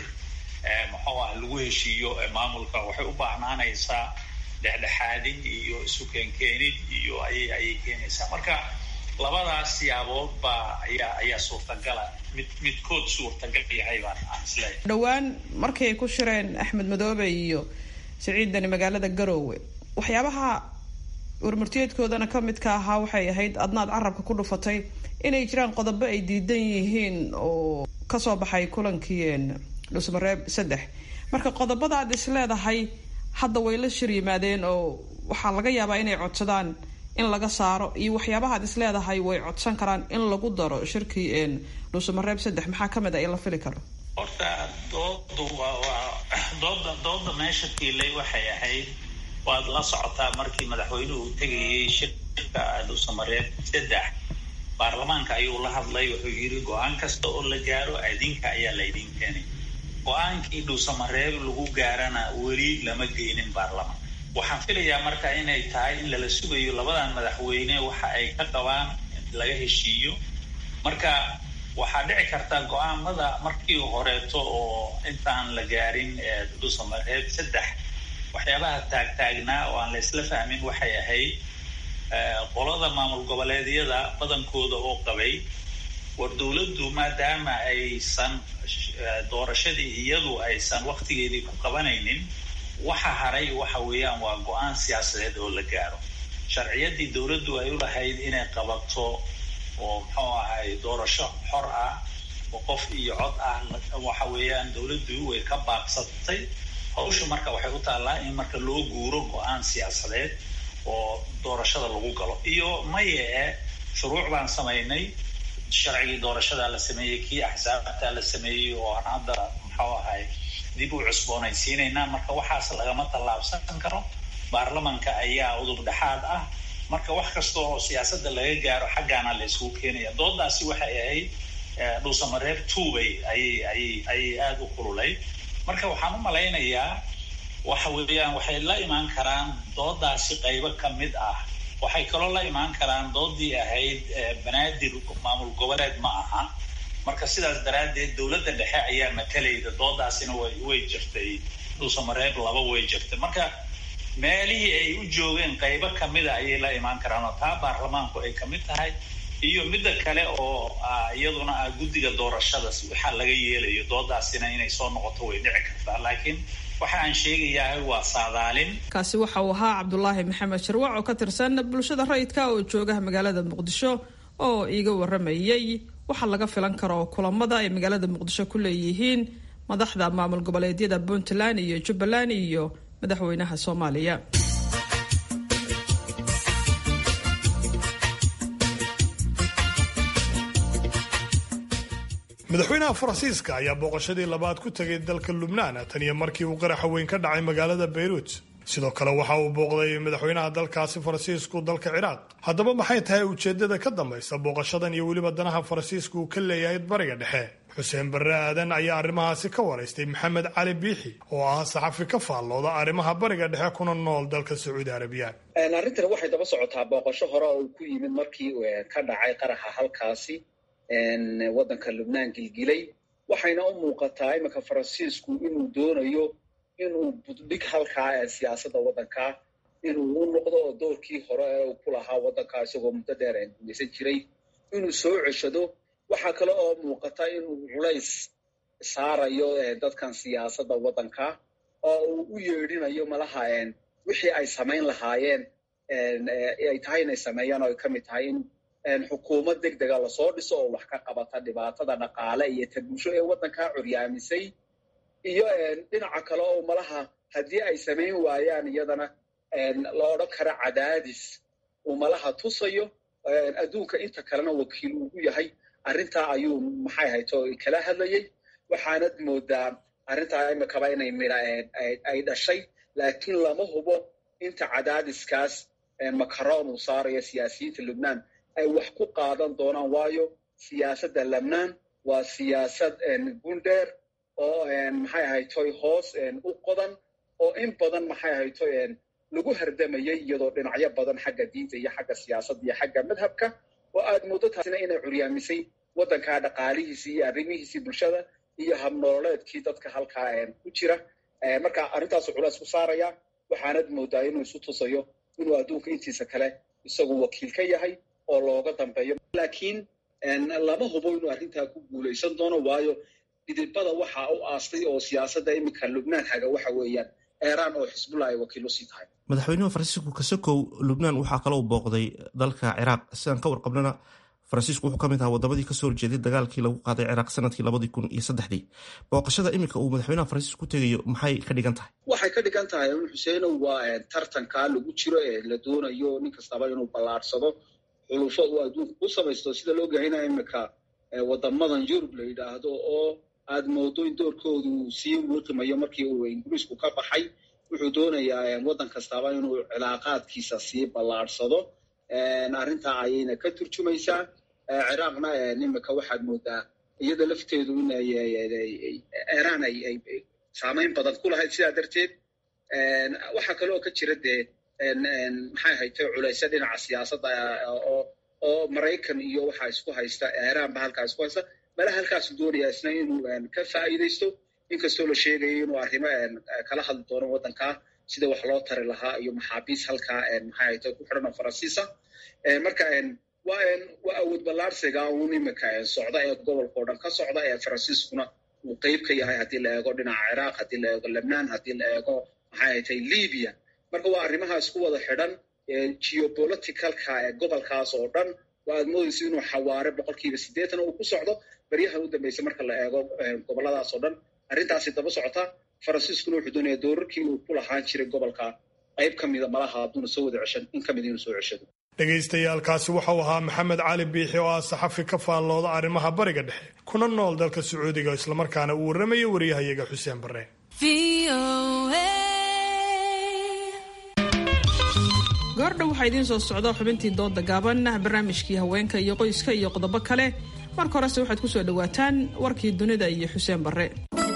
muxuu ah lagu heshiiyo maamulka waxay u baahnaanaysaa dhexdhexaadin iyo isu keenkeenid iyo ayay ayay keenaysaa marka labadaas siyaabood baa ayaa ayaa suurtagala mid midkood suurtagal yahay baan aan isleeyahay dhowaan markii ay ku shireen axmed madoobe iyo siciidani magaalada garoowe waxyaabaha warmartiyeedkoodana ka midka ahaa waxay ahayd adnaad carabka ku dhufatay inay jiraan qodobo ay diidan yihiin oo kasoo baxay kulankii dhusmareeb saddex marka qodobada aad is leedahay hadda way la shir yimaadeen oo waxaa laga yaabaa inay codsadaan in laga saaro iyo waxyaabaha ad is leedahay way codsan karaan in lagu daro shirkii dhuusamareeb saddex maxaa kamid a in la fili karo horta doodu waa waa dooda dooda meesha tiilay waxay ahayd waad la socotaa markii madaxweynuhu tegayay shirka dhuusamareeb saddex baarlamaanka ayuu la hadlay wuxuu yidhi go-aan kasta oo la gaaro adinka ayaa laydin keenay go-aankii dhuusamareeb lagu gaarana weli lama geynin baarlamaan waxaan filayaa marka inay tahay in lala sugayo labadan madaxweyne waxa ay ka qabaan laga heshiiyo marka waxaa dhici karta go-aamada markii horeeto oo intaan la gaarin dhuusamareeb saddex waxyaabaha taagtaagnaa oo aan la isla fahmin waxay ahayd qolada maamul goboleedyada badankooda oo qabay war dowladdu maadaama aysan doorashadii iyadu aysan waktigeedii ku qabanaynin waxa haray waxa weeyaan waa go-aan siyaasadeed oo la gaaro sharciyadii dowladdu ay u lahayd inay qabato oo muxuu ahay doorasho xor ah oo qof iyo cod ah waxa weeyaan dowladdu way ka baaqsatay hawsha marka waxay u taallaa in marka loo guuro go-aan siyaasadeed oo doorashada lagu galo iyo maye e shuruuc baan samaynay sharcigii doorashada la sameeyey kii axsaabta la sameeyey oo aan hadda muxuu ahay dib u cusboonaysiinaynaa marka waxaas lagama tallaabsan karo baarlamanka ayaa udub dhexaad ah marka wax kasta oo siyaasadda laga gaaro xaggaana la isugu keenaya doodaasi waxay ahayd dhuusamareeb tuubay ayay ayay ayay aada u kululay marka waxaan u malaynayaa waxa weeyaan waxay la imaan karaan doodaasi qaybo ka mid ah waxay kaloo la imaan karaan doodii ahayd banaadir maamul goboleed ma aha marka sidaas daraaddeed dowladda dhexe ayaa matalayda doodaasina way way jirtay dhuusamareeb laba way jirtay marka meelihii ay u joogeen qaybo kamida ayay la imaan karaan oo taa baarlamaanku ay kamid tahay iyo midda kale oo iyaduna ah guddiga doorashada waxaa laga yeelayo doodaasina inay soo noqoto way dhici kartaa laakiin waxa aan sheegayaa waa saadaalin kaasi waxa uu ahaa cabdulaahi maxamed sharwac oo ka tirsan bulshada rayidka oo jooga magaalada muqdisho oo iiga waramayay waxaa laga filan karo kulamada ay magaalada muqdisho ku leeyihiin madaxda maamul goboleedyada puntland iyo jubbaland iyo madaxweynaha soomaaliya madaxweynaha faransiiska ayaa booqashadii labaad ku tegay dalka lubnaan tan iyo markii uu qaraxa weyn ka dhacay magaalada bayruut sidoo kale waxa uu booqday madaxweynaha dalkaasi faransiisku dalka ciraaq haddaba maxay tahay ujeeddada ka dambaysa booqashadan iyo weliba danaha faransiisku uu ka leeyahay bariga dhexe xuseen barre aadan ayaa arrimahaasi ka waraystay maxamed cali biixi oo ah saxafi ka faallooda arrimaha bariga dhexe kuna nool dalka sacuudi arabiya arrintan waxay daba socotaa booqasho hore oo ku yimid markii ka dhacay qaraxa halkaasi waddanka lubnaan gilgilay waxayna u muuqataa iminka faransiisku inuu doonayo inuu buddhig halkaa ee siyaasadda waddankaa inuu u noqdo oo doorkii hore ee uu ku lahaa waddankaa isagoo muddo dheer gumaysan jiray inuu soo ceshado waxaa kale oo muuqata inuu culays saarayo dadkan siyaasadda waddanka oo uu u yeedhinayo malaha wixii ay samayn lahaayeen ay tahay inay sameeyaan oo ay ka mid tahay in xukuumad deg dega lasoo dhiso oo wax ka qabata dhibaatada dhaqaale iyo ta bulsho ee waddankaa curyaamisay iyo dhinaca kale oo malaha haddii ay samayn waayaan iyadana la odhan kara cadaadis uu malaha tusayo adduunka inta kalena wakiil ugu yahay arrintaa ayuu maxay hayto kala hadlayey waxaanad moodaa arrintaa imikaba inay midha ay dhashay laakiin lama hubo inta cadaadiskaas makaroon uu saarayo siyaasiyiinta lubnaan ay wax ku qaadan doonaan waayo siyaasadda lebnaan waa siyaasad gundheer oo maxay ahaytoy hoos u qodan oo in badan maxay ahaytoy lagu hardamayay iyadoo dhinacyo badan xagga diinta iyo xagga siyaasadda iyo xagga madhabka oo aad muddo taasina inay curyaamisay waddankaa dhaqaalihiisii iyo arrimihiisii bulshada iyo habnololeedkii dadka halkaa ku jira marka arrintaasu culays ku saaraya waxaanad moodaa inuu isu tusayo inuu adduunka intiisa kale isagu wakiil ka yahay oo looga dambeeyo laakiin lama hubo inuu arrintaa ku guulaysan doono waayo dhidibada waxa u aastay oo siyaasadda iminka lubnaan haga waxa weeyaan eeraan oo xisbullah ay wakiil usii tahay madaxweynuhu faransiisku kasakow lubnaan waxaa kaloo booqday dalka ciraaq sidaan ka warqabnana faransiisku wuxuu ka mid ahaa waddamadii kasoo horjeeday dagaalkii lagu qaaday ciraaq sanadkii labadii kun iyo saddexdii booqashada iminka uu madaxweynaha faransiisku ku tegayo maxay ka dhigan tahay waxay ka dhigan tahay xuseenow waa tartankaa lagu jiro ee la doonayo nin kastaba inuu ballaarsado xulufo uu adduunka ku samaysto sida loo gahanaya iminka wadamadan yurub la yidhaahdo oo aad moodo in doorkoodu sii wiqimayo markii uu ingiriisku ka baxay wuxuu doonayaa waddan kastaba inuu cilaaqaadkiisa sii ballaarsado arrintaa ayayna ka turjumaysaa ciraaqna imika waxaad moodaa iyada lafteedu in iiraan ay saamayn badan ku lahayd sidaa darteed waxaa kale oo ka jira dee maxay haytay culaysa dhinaca siyaasadda oo oo maraykan iyo waxaa isku haysta iiraan ba halkaa isku haysta mala halkaasu doonaya isna inuu ka faa'iidaysto inkastoo la sheegayo inuu arrimo kala hadli doono waddankaa sida wax loo tari lahaa iyo maxaabiis halkaa maxay haytay ku xidhan oo faransiisa marka waa waa awood ballaarsiga uun imika socda ee gobolka o dhan ka socda ee faransiiskuna uu qeyb ka yahay haddii la eego dhinaca ciraaq haddii la eego lebnaan haddii la eego maxay haytay libya marka waa arrimahaas ku wada xidhan geopoliticalka ee gobolkaas oo dhan waa aad moodaysa inuu xawaare boqolkiiba siddeetan uu ku socdo baryahan u dambaysa marka la eego gobolladaas oo dhan arrintaasi daba socota faransiiskuna wuxuu doonaya doorarkii uu ku lahaan jiray gobolka qayb ka mida malaha hadduuna soo wada ceshan in ka mida inuu soo ceshado dhegaystayaaalkaasi waxau ahaa maxamed cali biixi oo ah saxafi ka faallooda arrimaha bariga dhexe kuna nool dalka sacuudiga islamarkaana uu warramayo wariyahayaga xuseen barre goordhow waxaa idiin soo socda xubintii dooda gaaban barnaamijkii haweenka iyo qoyska iyo qodobo kale marka horese waxaad ku soo dhowaataan warkii dunida iyo xuseen barre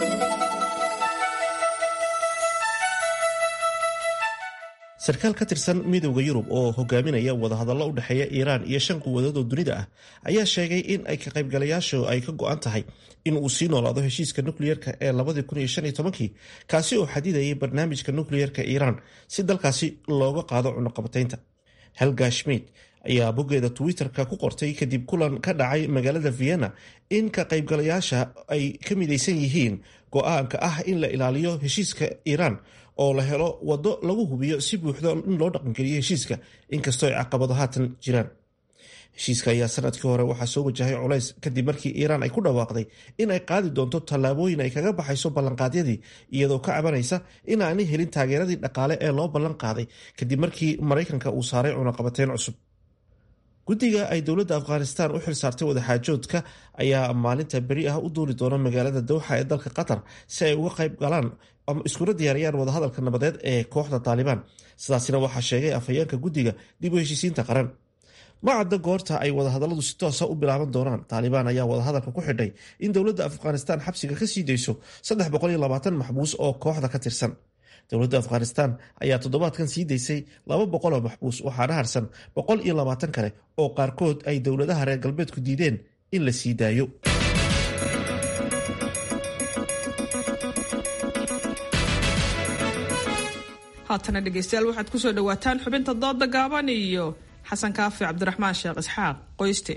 sarkaal ka tirsan midowda yurub oo hogaaminaya wadahadallo u dhexeeya iiraan iyo shan quwadood oo dunida ah ayaa sheegay in ay ka qaybgalayaashu ay ka go-an tahay in uu sii noolaado heshiiska nukliyeerka ee labadii kun iyo shan iyo tobankii kaasi oo xadidayay barnaamijka nukliyeerka iiraan si dalkaasi looga qaado cunuqabataynta helga schmid ayaa boggeeda twitter-ka ku qortay kadib kulan ka dhacay magaalada vienna in ka qaybgalayaasha ay ka midaysan yihiin go-aanka ah in la ilaaliyo heshiiska iiraan oo la helo waddo lagu hubiyo si buuxda in loo dhaqangeliyo heshiiska inkastoo ay caqabado haatan jiraan heshiiska ayaa sanadkii hore waxaa soo wajahay culays kadib markii iiraan ay ku dhawaaqday in ay qaadi doonto tallaabooyin ay kaga baxayso ballanqaadyadii iyadoo ka cabanaysa in aanay helin taageeradii dhaqaale ee loo ballan qaaday kadib markii maraykanka uu saaray cunaqabateyn cusub guddiga ay dowladda afghanistan u xilsaartay wadaxaajoodka ayaa maalinta beri ah u duuli doona magaalada dowxa ee dalka qatar si ay uga qayb galaan ama iskuna diyaariyaan wadahadalka nabadeed ee kooxda taalibaan sidaasina waxaa sheegay afhayeenka guddiga dib u heshiisiinta qaran ma cadda goorta ay wadahadalladu si toosa u bilaaban doonaan taalibaan ayaa wadahadalka ku xidhay in dowladda afghanistan xabsiga ka sii dayso maxbuus oo kooxda ka tirsan dowladda afghanistan ayaa toddobaadkan sii daysay laba boqol oo maxbuus waxaana harsan boqol iyo labaatan kale oo qaarkood ay dowladaha reer galbeedku diideen in la sii daayo haatana dhegeystayaal waxaad kusoo dhawaataan xubinta dooda gaaban iyo xasan kaafi cabdiraxmaan sheekh isxaaq qoyste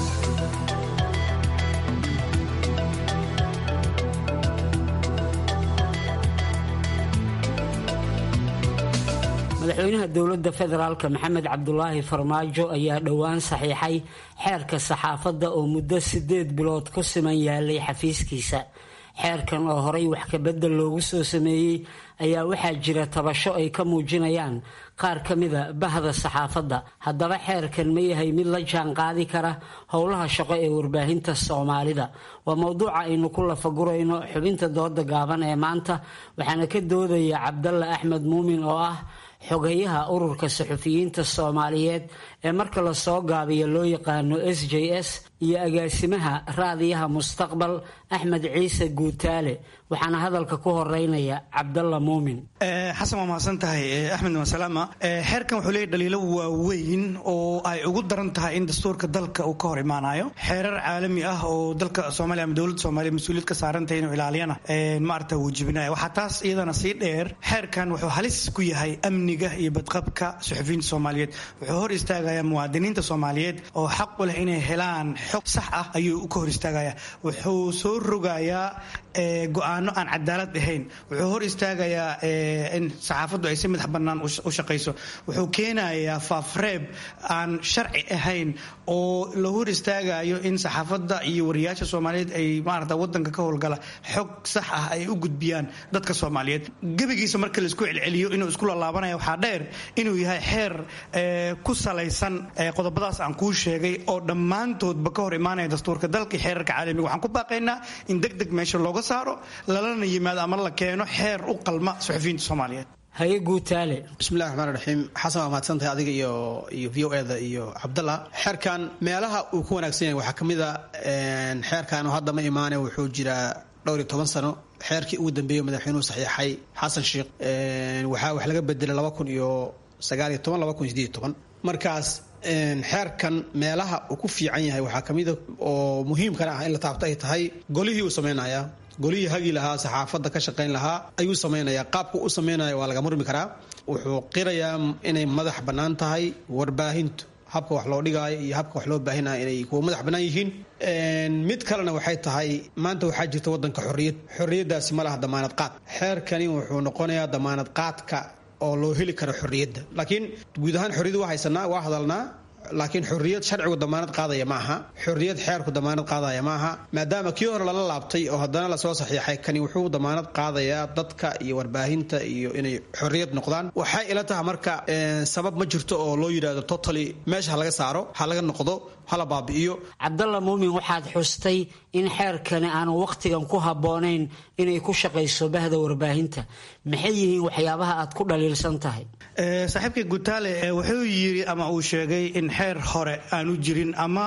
madaxweynaha dowladda federaalk maxamed cabdulaahi farmaajo ayaa dhowaan saxiixay xeerka saxaafadda oo muddo sideed bilood ku siman yaalay xafiiskiisa xeerkan oo horey wax kabedel loogu soo sameeyey ayaa waxaa jira tabasho ay ka muujinayaan qaar ka mida bahda saxaafadda haddaba xeerkan ma yahay mid la jaan qaadi kara howlaha shaqo ee warbaahinta soomaalida waa mowduuca aynu ku lafagurayno xubinta dooda gaaban ee maanta waxaana ka doodaya cabdalla axmed muumin oo ah xogayaha ururka saxufiyiinta soomaaliyeed ee marka lasoo gaabiyo loo yaqaano s j s iyo agaasimaha raadiyaha mustaqbal axmed ciise guutaale waxaana hadalka ku horeynaya cabdalla muumin xasan waa mahadsan tahay axmed wasalaama xeerkan wuxuu leeyahy dhaliilo waaweyn oo ay ugu daran tahay in dastuurka dalka uu ka hor imaanayo xeerar caalami ah oo dalka soomaaliya ama dowladda soomaaliya mas-uuliyad ka saarantahay inuu ilaaliyana maarata wuu jibinaya waxaa taas iyadana sii dheer xeerkan wuxuu halis ku yahay amniga iyo badqabka suxufiyiinta soomaaliyeed wuxuu hor istaagayaa muwaadiniinta soomaaliyeed oo xaq u leh inay helaan xog sax ah ayuu ka hor istaagaya wuxuu soo rogayaa go-aano aan cadaalad ahayn wuxuu hor istaagayaa in saxaafaddu ay si madax bannaan u shaqayso wuxuu keenayaa faafreeb aan sharci ahayn oo la hor istaagayo in saxaafadda iyo wariyaasha soomaaliyeed ay maarata wadanka ka howlgala xog sax ah ay u gudbiyaan dadka soomaaliyeed gebigiisa marka laisku celceliyo inuu isku lalaabanayo waxaa dheer inuu yahay xeer ku salaysan qodobadaas aan kuu sheegay oo dhammaantoodba ka hor imaanaya dastuurka dalka iyo xeerarka caalamiga waxaan ku baaqaynaa in deg deg meesha looga saaro lalana yimaado ama la keeno xeer u qalma suxufiyiinta soomaaliyeed haye guutaale bismillahi raxmaan raxiim xasan waa mahadsantahay adiga iyo iyo v o eda iyo cabdalla xeerkan meelaha uu ku wanaagsan yahay waxaa ka mid a xeerkan hadda ma imaane wuxuu jiraa dhowr iyo toban sano xeerkii ugu dambeeyey madaxweynuhu saxiixay xasan sheekh waxaa wax laga bedelay laba kun iyo sagaal iyo toban laba kun iyo sideed iyo toban markaas xeerkan meelaha uu ku fiican yahay waxaa ka mida oo muhiimkana ah in la taabto ay tahay golihii uu samaynayaa golihii hagi lahaa saxaafadda ka shaqayn lahaa ayuu samaynayaa qaabku u samaynaya waa laga murmi karaa wuxuu qirayaa inay madax bannaan tahay warbaahintu habka wax loo dhigaayo iyo habka wax loo baahinaya inay kuwa madax bannaan yihiin mid kalena waxay tahay maanta waxaa jirta wadanka xorriyad xorriyaddaasi ma laha damaanad qaad xeerkani wuxuu noqonayaa damaanad qaadka oo loo heli karo xorriyadda laakiin guud ahaan xorriyadda waa haysanaa waa hadalnaa laakiin xorriyad sharcigu damaanad qaadaya ma aha xorriyad xeerku damaanad qaadaya ma aha maadaama kii hore lala laabtay oo haddana lasoo saxiixay kani wuxuu damaanad qaadayaa dadka iyo warbaahinta iyo inay xorriyad noqdaan waxay ila tahay marka sabab ma jirto oo loo yidhahdo totally meesha ha laga saaro ha laga noqdo hala baabi'iyo cabdalla muumin waxaad xustay in xeerkani aanu wakhtigan ku habboonayn inay ku shaqayso bahda warbaahinta maxay yihiin waxyaabaha aad ku dhaliilsan tahay saaxiibkii gutaale wuxuu yiri ama uu sheegay in xeer hore aanu jirin ama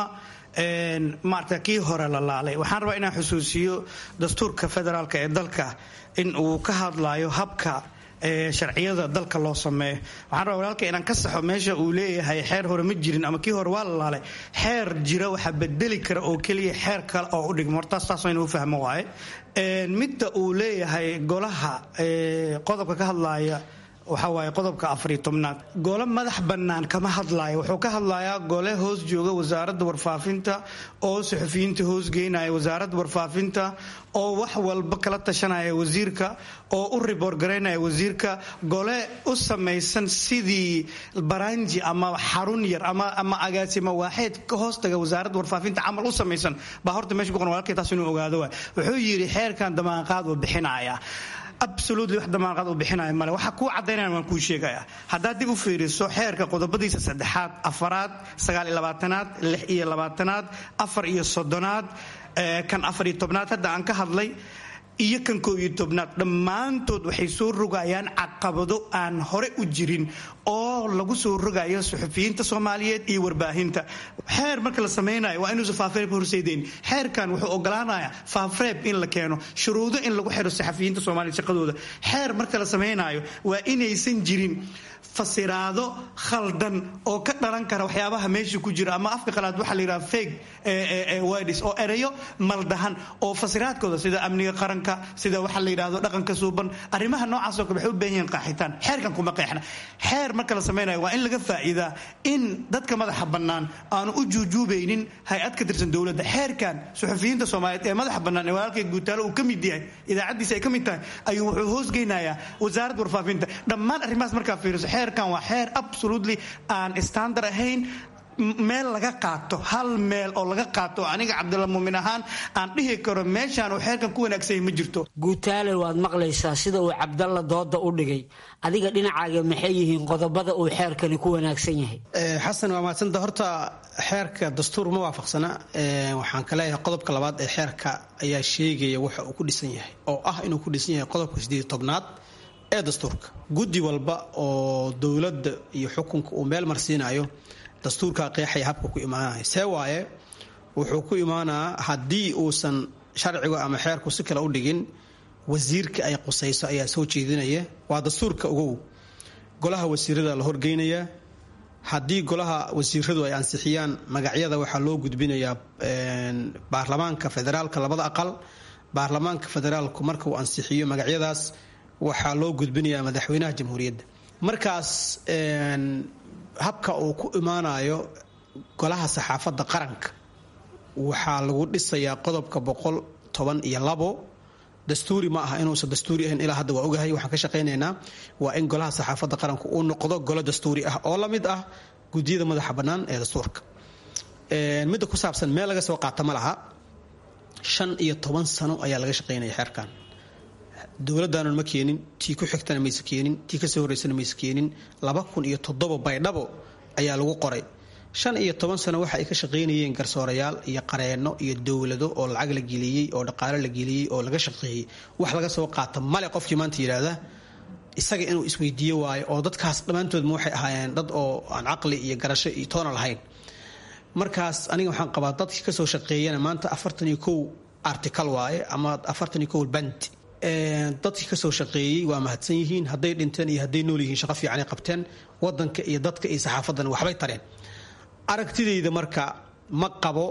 maarata kii hore la laalay waxaan rabaa inaan xusuusiyo dastuurka federaalk ee dalka in uu ka hadlayo habka sharciyada dalka loo sameeyo waxaan rabaa walaalka inaan ka saxo meesha uu leeyahay xeer hore ma jirin ama kii hore waa la laalay xeer jira waxaa bedeli kara oo keliya xeer kale oo u dhigmo hortaas taas inuu fahmo waaye midda uu leeyahay golaha qodobka ka hadlaaya waxaa waaye qodobka afariyo tobnaad gole madax bannaan kama hadlaayo wuxuu ka hadlayaa gole hoos jooga wasaaradda warfaafinta oo suxufiyiinta hoos geynaya wasaaradda warfaafinta oo wax walba kala tashanaya wasiirka oo u riboor garaynaya wasiirka gole u samaysan sidii baranji ama xarun yar ama agaasimo waaxeed ka hoostaga wasaaradda warfaafinta camal u samaysan baa horta meesha ku qoran walaalkay taas inuu ogaado waay wuxuu yidhi xeerkan damaanqaad uu bixinaya absolutely wax damaanqaad uu bixinaya male waxa kuu caddaynaya waan kuu sheegaya haddaad dib u fiiriso xeerka qodobadiisa saddexaad afaraad sagaal iyo labaatanaad lix iyo labaatanaad afar iyo soddonaad kan afar iyo tobnaad hadda aan ka hadlay iyo kan koob iyo tobnaad dhammaantood waxay soo rogayaan caqabado aan hore u jirin oo lagu soo rogayo suxufiyiinta soomaaliyeed iyo warbaahinta xeer marka la samaynayo waa inuusan faafreeb horseedeyn xeerkan wuxuu ogolaanaya faafreeb in la keeno shuruudo in lagu xiro saxafiyiinta soomaaliya shaqadooda xeer marka la samaynayo waa inaysan jirin fasiraado khaldan oo ka dhalan kara waxyaabaha meesha ku jira ama afka qalaad waxaa la yidhaha fake words oo ereyo maldahan oo fasiraadkooda sida amniga qaranka sida waxa la yidhaahdo dhaqanka suuban arrimaha noocaasoo kale waxay u baahan yihiin qaaxitaan xeerkan kuma qeexna xeer marka la samaynayo waa in laga faa'iidaa in dadka madaxa bannaan aanu u juujuubaynin hay-ad ka tirsan dowladda xeerkan suxufiyiinta soomaaliyeed ee madaxa bannaan ee walaalkay guutaalo uu ka mid yahay idaacaddiisa ay ka mid tahay ayuu wuxuu hoosgeynayaa wasaaradda warfaafinta dhammaan arrimahaas markaa fiiriso xeerkan waa xeer absolutely aan standard ahayn meel laga qaato hal meel oo laga qaato aniga cabdilla muumin ahaan aan dhihi karo meeshaan uu xeerkan ku wanaagsanyay ma jirto guutaale waad maqlaysaa sida uu cabdalla dooda u dhigay adiga dhinacaaga maxay yihiin qodobada uu xeerkani ku wanaagsan yahay xasan waa mahadsanta horta xeerka dastuur ma waafaqsana waxaan ka leeyahay qodobka labaad ee xeerka ayaa sheegaya waxa uu ku dhisan yahay oo ah inuu ku dhisan yahay qodobka sideed tobnaad ee dastuurka guddi walba oo dowladda iyo xukunka uu meel marsiinayo dastuurkaa qeexaya habka ku imaanaya see waaye wuxuu ku imaanaa haddii uusan sharcigu ama xeerku si kale u dhigin wasiirka ay qusayso ayaa soo jeedinaya waa dastuurka ogow golaha wasiirada la horgeynayaa haddii golaha wasiiradu ay ansixiyaan magacyada waxaa loo gudbinayaa baarlamaanka federaalka labada aqal baarlamaanka federaalku marka uu ansixiyo magacyadaas waxaa loo gudbinayaa madaxweynaha jamhuuriyadda markaas habka uu ku imaanayo golaha saxaafadda qaranka waxaa lagu dhisayaa qodobka boqol toban iyo labo dastuuri ma aha inuusan dastuuri ahayn ilaa hadda waa ogahay waxaan ka shaqaynaynaa waa in golaha saxaafadda qaranka uu noqdo golo dastuuri ah oo la mid ah gudiyada madaxa bannaan ee dastuurka midda ku saabsan meel laga soo qaata ma laha shan iyo toban sano ayaa laga shaqaynaya xeerkan dowladaanan ma keenin tii ku xigtana mayse keenin tii kasoo horeysana mayse keenin laba kun iyo toddoba baydhabo ayaa lagu qoray shan iyo toban sano waxa ay ka shaqaynayeen garsoorayaal iyo qareenno iyo dowlado oo lacag la geliyey oo dhaqaalo la geliyey oo laga shaqeeyey wax laga soo qaata male qofkii maanta yidhaahda isaga inuu isweydiiyo waayo oo dadkaas dhammaantoodma waxay ahaayeen dad oo aan caqli iyo garasho iyo toona lahayn markaas aniga waxaan qabaa dadkii kasoo shaqeeyana maanta afartan iyo kow artical waaye ama afartan iyo kow band dadkii kasoo shaqeeyey waa mahadsan yihiin hadday dhinteen iyo hadday nool yihiin shaqo fiicanay qabteen wadanka iyo dadka iyo saxaafadan waxbay tareen aragtidayda marka ma qabo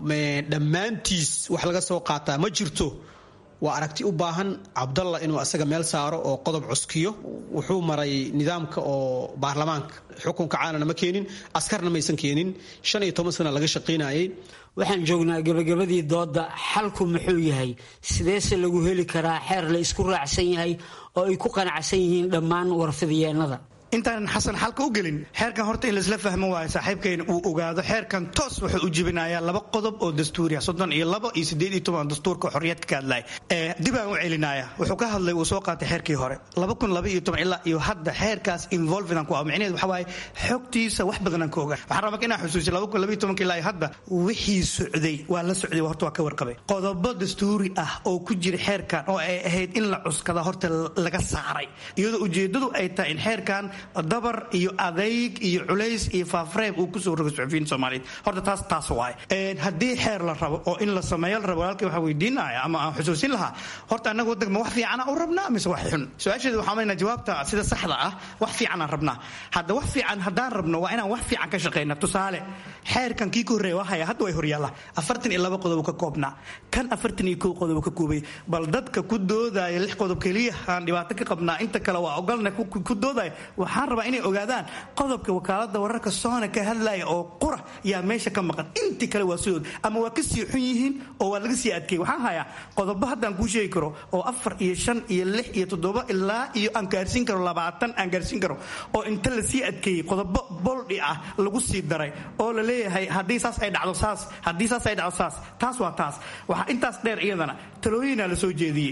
dhammaantiis wax laga soo qaataa ma jirto waa aragti u baahan cabdalla inuu asaga meel saaro oo qodob cuskiyo wuxuu maray nidaamka oo baarlamaanka xukunka caanana ma keenin askarna maysan keenin shan iyo toban sana laga shaqaynayay waxaan joognaa gabagabadii dooda xalku muxuu yahay sideese lagu heli karaa xeer la isku raacsan yahay oo ay ku qanacsan yihiin dhammaan warfidyeennada intaanan xasan xalka u gelin xeerkan horta in laisla fahmo waayo saaxiibkayna uu ogaado xeerkan toos wuxuu u jibinayaa laba qodob oo dastuuriya soddon iyo labo iyo siddeed iyo toban dastuurka xorriyad ka hadlaya dib aan u celinaya wuxuu ka hadlay uu soo qaatay xeerkii hore laba kun laba iyo toban ilaa iyo hadda xeerkaas involvedaan ku ah micnaheed waxa waaye xogtiisa wax badanaan ka ogaa waxaan rabaa inaan xusuusiyo laba kun laba iyo tobanka ilaa iyo hadda wixii socday waa la socday horta waa ka warqabay qodobo dastuuri ah oo ku jira xeerkan oo ay ahayd in la cuskada horta laga saaray iyadoo ujeedadu ay tahay in xeerkan dabar iyo adayg iyo culays iyo faafreeb uu kusoo rogo suxufiyiinta soomaaliyeed horta taas taas waaye haddii xeer la rabo oo in la sameeyo la rabo walaalkii waxaa weydiinaya ama aan xusuusin lahaa horta annaga waddanka ma wax fiicana u rabnaa mise wax xun su-aasheeda waxaa maynaa jawaabta sida saxda ah wax fiicanaan rabnaa hadda wax fiican haddaan rabno waa inaan wax fiican ka shaqeyna tusaale xeerkan kii ka horreeya waa haya hadda way horyaalla afartan iyo laba qodob ka koobnaa kan afartan iyo kow qodob ka koobay bal dadka ku doodaya lix qodob keliya aan dhibaato ka qabnaa inta kale waa ogolna ku doodaya waxaan rabaa inay ogaadaan qodobka wakaalada wararka soona ka hadlaya oo qura yaa meesha ka maqan intii kale waa sidood ama waa ka sii xun yihiin oo waa laga sii adkeeyey waxaan hayaa qodobo haddaan kuu sheegi karo oo afar iyo shan iyo lix iyo toddoba ilaa iyo aan gaarsiin karo labaatan aan gaarsiin karo oo inta la sii adkeeyey qodobo boldhi ah lagu sii daray oo la leeyahay haddii saas ay dhacdo saas haddii saas ay dhacdo saas taas waa taas waxaa intaas dheer iyadana talooyinaa la soo jeediyey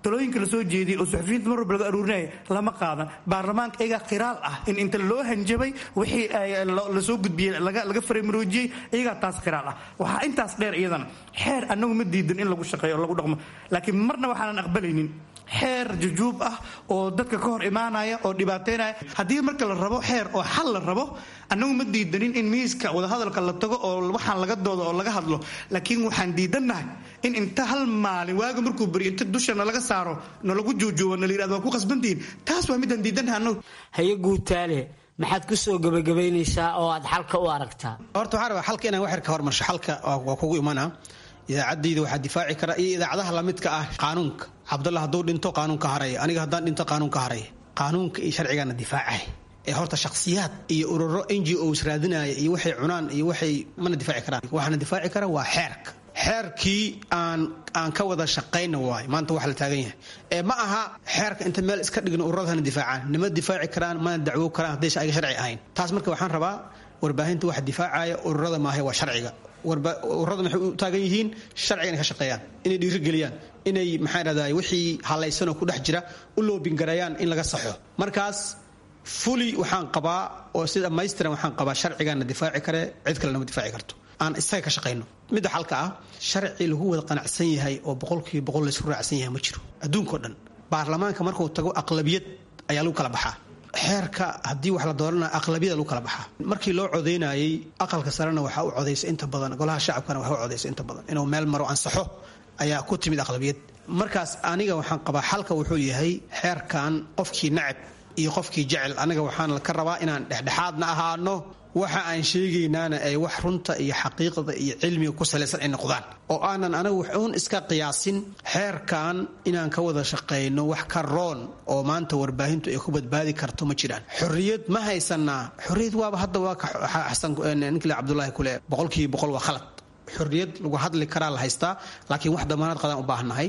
talooyinka lasoo jeediyay oo suxufiyiinta mar walba laga aruurinaya lama qaadan baarlamaanka iyagaa khiraal ah in inta loo hanjabay wixii lasoo gudbiyey laga faramaroojiyey iyagaa taas khiraal ah waxaa intaas dheer iyadana xeer annagu ma diidan in lagu shaqeeyo oo lagu dhaqmo laakiin marna waxaanan aqbalaynin xeer jujuub ah oo dadka ka hor imaanaya oo dhibaateynaya haddii marka la rabo xeer oo xal la rabo annagu ma diidanin in miiska wadahadalka la tago oo waxaan laga doodo oo laga hadlo laakiin waxaan diidannahay in inta hal maalin waaga markuu beriyo inta dushana laga saaro nalagu juujuubo na la yirahdo waa ku qasbantihiin taas waa midaan diidannahay annagu haye guutaale maxaad ku soo gabagabaynaysaa oo aad xalka u aragtaa horta waxaa rabaa xalka inaan waxyar ka hormarsho xalka waa kugu imanaa idaacadayda waxaa difaaci kara iyo idaacadaha lamidka ah qaanuunka cabdalla hadduu dhinto qaanuunka haraya aniga haddaan dhinto qaanuunka haraya qaanuunka iyo sharcigaana difaacay ee horta shakhsiyaad iyo ururo n g os raadinaya iyo waxay cunaan iyo waxay mana difaaci karaan waxaana difaaci kara waa xeerka xeerkii aan aan ka wada shaqayna waayo maanta wax la taagan yahay ee ma aha xeerka inta meel iska dhigno ururadana difaacaan nima difaaci karaan mana dacwo karaan haddaysa ayaga sharci ahayn taas marka waxaan rabaa warbaahinta waxa difaacaya ururada maahe waa sharciga ururada maxay u taagan yihiin sharciga inay ka shaqeeyaan inay dhiirigeliyaan inay maxaa dhahday wixii halaysanoo ku dhex jira u loobingareeyaan in laga saxo markaas fuli waxaan qabaa oo si dhammaystiran waxaan qabaa sharcigaana difaaci kare cid kalena ma difaaci karto aan isaga ka shaqayno midda xalka ah sharci lagu wada qanacsan yahay oo boqolkiiba boqol laysku raacsan yahay ma jiro adduunkao dhan baarlamaanka markuu tago aqlabiyad ayaa lagu kala baxaa xeerka haddii wax la doorana aqlabiyada lagu kala baxaa markii loo codaynayay aqalka sarena waxaa u codaysa inta badan golaha shacabkana waxaa u codaysa inta badan inuu meel maro ansaxo ayaa ku timid aqlabiyad markaas aniga waxaan qabaa xalka wuxuu yahay xeerkan qofkii nacab iyo qofkii jecel aniga waxaan ka rabaa inaan dhexdhexaadna ahaano waxa aan sheegaynaana ay wax runta iyo xaqiiqda iyo cilmiga ku salaysan ay noqdaan oo aanan anagu waxuun iska qiyaasin xeerkan inaan ka wada shaqayno wax ka roon oo maanta warbaahintu ay ku badbaadi karto ma jiraan xorriyad ma haysanaa xorriyad waaba hadda waa ka xasan ninkile cabdulaahi kule boqolkiiba boqol waa khalad xorriyad lagu hadli karaa la haystaa laakiin wax damaanad qadaan u baahannahay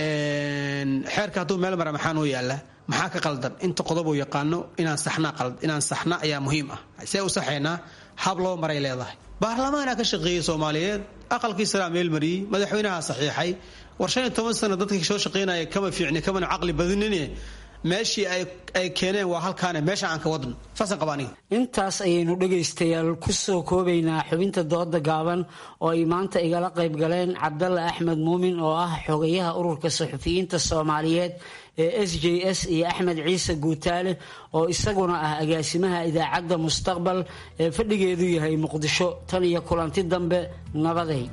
xeerka hadduu meel mara maxaa noo yaala maxaa ka qaldan inta qodobuu yaqaano inaan saxnaa qalad inaan saxna ayaa muhiim ah see u saxaynaa hab loo maray leedahay baarlamaanaa ka shaqeeyey soomaaliyeed aqalkii saraa meel mariyey madaxweynaha saxiixay war shan iyo toban sano dadkii soo shaqaynaya kama fiicni kamana caqli badinine meeshii ay keeneen waa halkaane meesha aan ka wadno saasaan qaba aniga intaas ayaynu dhegaystayaal ku soo koobaynaa xubinta dooda gaaban oo ay maanta igala qayb galeen cabdalla axmed muumin oo ah xogayaha ururka saxufiyiinta soomaaliyeed ee s j s iyo axmed ciise guutaale oo isaguna ah agaasimaha idaacadda mustaqbal ee fadhigeedu yahay muqdisho tan iyo kulanti dambe nabaday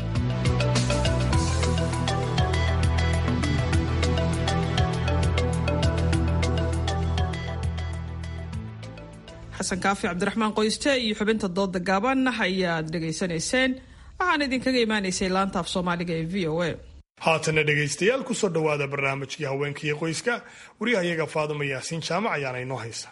xasan kaafi cabdiraxmaan qoyste iyo xubinta dooda gaaban ayaad dhegaysanayseen waxaan idinkaga imaanaysay laanta af soomaaliga ee v o a haatana dhegaystayaal kusoo dhowaada barnaamijkii haweenkaiyo qoyska waryahayaga faaduma yaasiin jaamac ayaana inoo haysa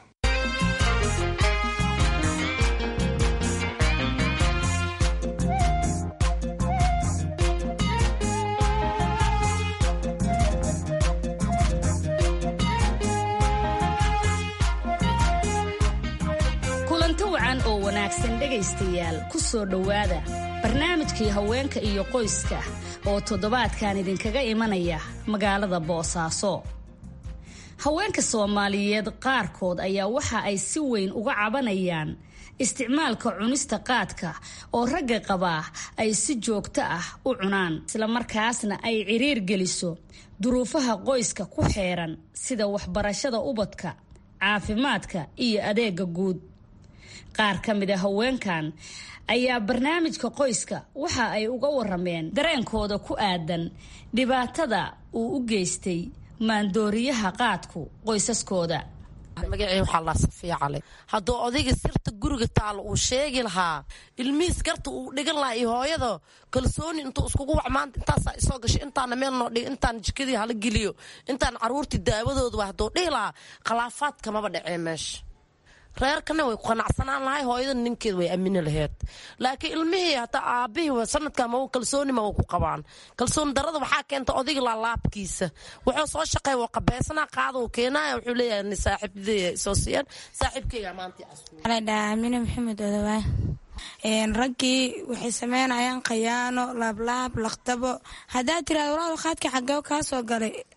kulanti wacan oo wanaagsan dhegaystayaal ku soo dhowaada barnaamijkii haweenka iyo qoyska oo toddobaadkan idinkaga imanaya magaalada boosaaso haweenka soomaaliyeed qaarkood ayaa waxa ay si weyn uga cabanayaan isticmaalka cunista qaadka oo ragga qabaa ay si joogto ah u cunaan islamarkaasna ay ciriir geliso duruufaha qoyska ku xeeran sida waxbarashada ubadka caafimaadka iyo adeega guud qaar ka mid a haweenkan ayaa barnaamijka qoyska waxa ay uga warameen dareenkooda ku aadan dhibaatada uu u geystay maandooriyaha qaadku qoysaskooda magacii waxaa laa safiya cali hadduu odayga sirta guriga taalo uu sheegi lahaa ilmihiis garta uu dhigan lahaa iyo hooyada kalsooni intuu iskugu wac maanta intaasaa isoo gashay intaana meel noo dhig intaan jikadii hala geliyo intaan caruurtii daawadooda hadduu dhihi lahaa khilaafaadka maba dhacee meesha reerkana way ku qanacsanaan lahay hooyada ninkeed way aamini laheyd laakiin ilmihii hataa aabihii sanadka ma kalsooni ma ku qabaan kalsooni darada waxaa keenta odayga laalaabkiisa wuxuu soo shaqeey waa qabeysana qaada uu keenaya wuxuu leeyahay saaxiibadey soo siiyaan saaxiibkeyga maanta amine maxamed odawaa raggii waxay sameynayaan khayaano laablaab laqtabo haddaad tiraada walaal qaadka xagee kaa soo galay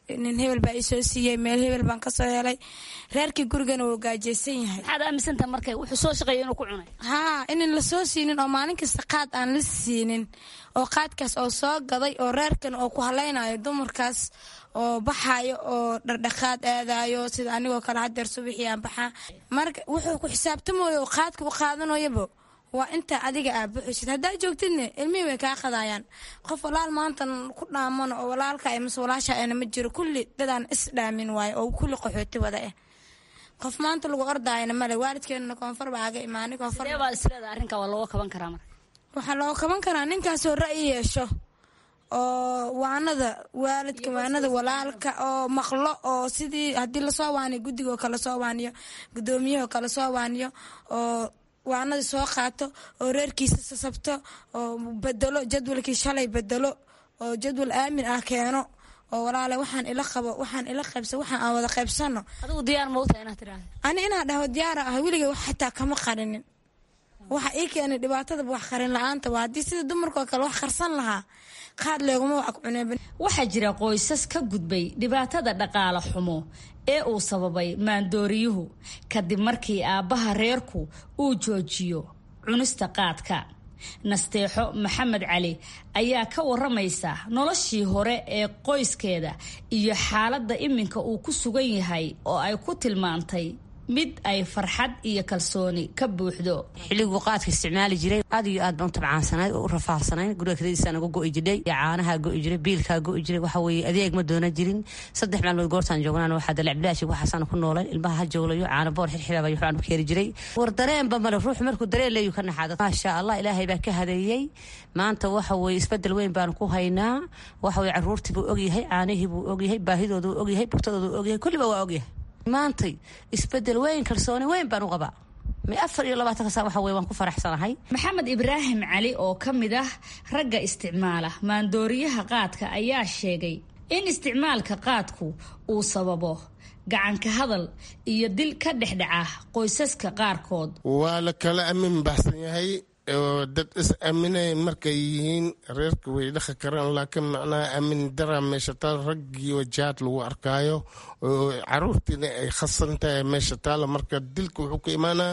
nin hebel baa isoo siiyey meel hebel baan kasoo helay reerkii gurigana wuu gaajeysan yahay maxaad aaminsantaha marka wuxuu soo shaqeeya inuu ku cunay haa inan lasoo siinin oo maalin kasta qaad aan la siinin oo qaadkaas oo soo gaday oo reerkan oo ku halaynayo dumarkaas oo baxayo oo dhardhaqaad aadayo sida anigoo kale hadeer subaxii aan baxaa marka wuxuu ku xisaabtamayo oo qaadka u qaadanayoba waa inta adiga aa buxusid haddaa joogtidne ilmihii way kaa qadayaan qof walaal maantan ku dhaamano oo walaalka mase walaasha ana ma jiro kulli dadaan is dhaamin waayo oo kulli qaxooti wada ah qof maanta lagu ordaayana male waalidkeenuna koonfur baa aga imaanay koonfur sidee baa isleeda arrinka waa looga kaban karaa marka waxaa looga kaban karaa ninkaasoo ra'yi yeesho oo waanada waalidka waanada walaalka oo maqlo oo sidii haddii lasoo waaniyo guddigoo kale soo waaniyo gudoomiyahoo kale soo waaniyo oo waanada soo qaato oo reerkiisa sasabto oo bedelo jadwalkii shalay bedelo oo jadwal aamin ah keeno oo walaale waxaan ila qabo waxaan ila qaybsa waxaan aan wada qaybsano adigu diyaar ma utahay inaad tiraahdo ani inaan dhaho diyaara ah weligay wax xitaa kama qarinin waxa ii keenay dhibaatadaba wax qarin la-aanta waa haddii sida dumarkoo kale wax qarsan lahaa qaad leeguma wax cuneen waxaa jira qoysas ka gudbay dhibaatada dhaqaale xumo ee uu sababay maandooriyuhu kadib markii aabbaha reerku uu joojiyo cunista qaadka nasteexo maxamed cali ayaa ka waramaysa noloshii hore ee qoyskeeda iyo xaaladda iminka uu ku sugan yahay oo ay ku tilmaantay mid ay farxad iyo kalsooni ka buuxdo xilliguu qaadka isticmaali jiray aad iyo aad baan u tabcaansanayd oo u rafaahsanayd guriga kadadiisa naga go'i jidhay caanahaa go'i jiray biilkaa go'i jiray waxa weeye adeeg ma doona jirin saddex maalmood goortaan joognaan waxaa dalacbilaashi waxaasaan ku noolay ilmaha ha jooglayo caana boor xirxiraaba waxaan u keeni jiray war dareenba male ruux markuu dareen leeyu ka naxaado maasha allah ilaahay baa ka hadeeyey maanta waxa weeye isbedel weyn baan ku haynaa waxa weye caruurtii buu ogyahay caanihii buu ogyahay baahidoodu ogyahay bugtadoodu ogyahay kulliba waa ogyahay maantay isbedel weyn kalsooni weyn baan u qabaa ma afar iyo labaatanka saa waxa weye waan ku faraxsanahay maxamed ibraahim cali oo ka mid ah ragga isticmaala maandooriyaha qaadka ayaa sheegay in isticmaalka qaadku uu sababo gacanka hadal iyo dil ka dhexdhaca qoysaska qaarkood waa la kala amin baxsan yahay oo dad is aaminay markay yihiin reerka way dhaqi karaan laakiin macnaha aamin dara meesha taal raggii wajahaad lagu arkaayo oo caruurtiina ay khasan tahay meesha taala marka dilka wuxuu ka imaanaa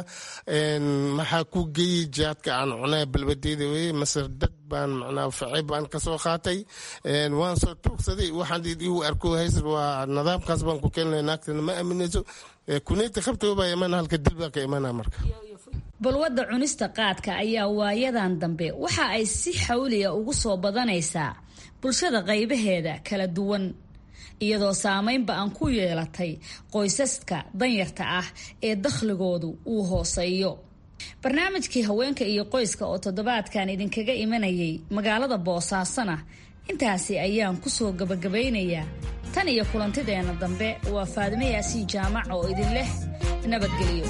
maxaa ku geeyey jihaadka aan cunaa balbadeeda weye mase dad baan macnaha facay baan kasoo qaatay waan soo tuugsaday waxaan igu arko haysad waa nidaamkaas baan ku keenay naagtana ma aaminayso kuneyta qabtaba baa imaana halka dil baa ka imaana marka balwadda cunista qaadka ayaa waayadan dambe waxa ay si xawliya ugu soo badanaysaa bulshada qaybaheeda kala duwan iyadoo saameynba aan ku yeelatay qoysaska danyarta ah ee dakhligoodu uu hooseeyo barnaamijkii haweenka iyo qoyska oo toddobaadkan idinkaga imanayay magaalada boosaasona intaasi ayaan kusoo gabagabaynayaa tan iyo kulantideenna dambe waa faadime yaasiin jaamac oo idin leh nabadgelyo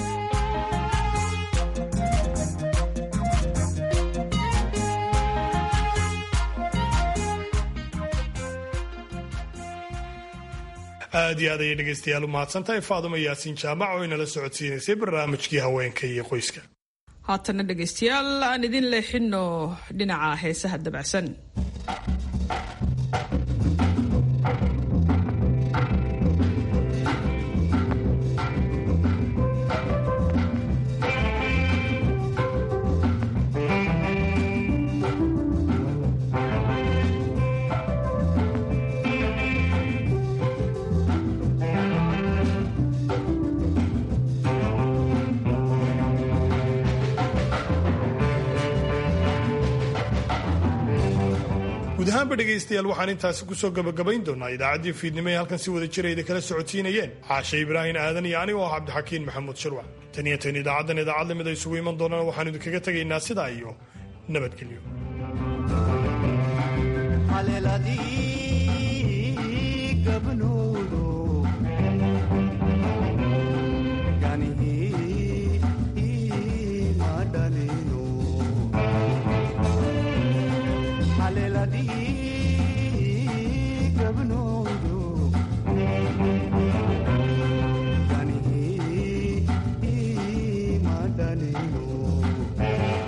aad iyo aad ayay dhegaystayaal u mahadsantahay faaduma yaasiin jaamac oo inala socodsiinaysay barnaamijkii haweenka iyo qoyska haatana dhegaystayaal aan idin leexino dhinaca heesaha dabacsan guud ahaanba dhegaystayaal waxaan intaasi kusoo gabagabayn doonaa idaacaddii fiidnimo ee halkan si wada jirayda kala socotiinayeen caashe ibraahin aadan iyo anigo ah cabdixakiin maxamuud shirwac tan iyo tan idaacaddan idaacad lamid ay isugu iman doonaan waxaan idinkaga tegaynaa sidaa iyo nabadgelyo Danilo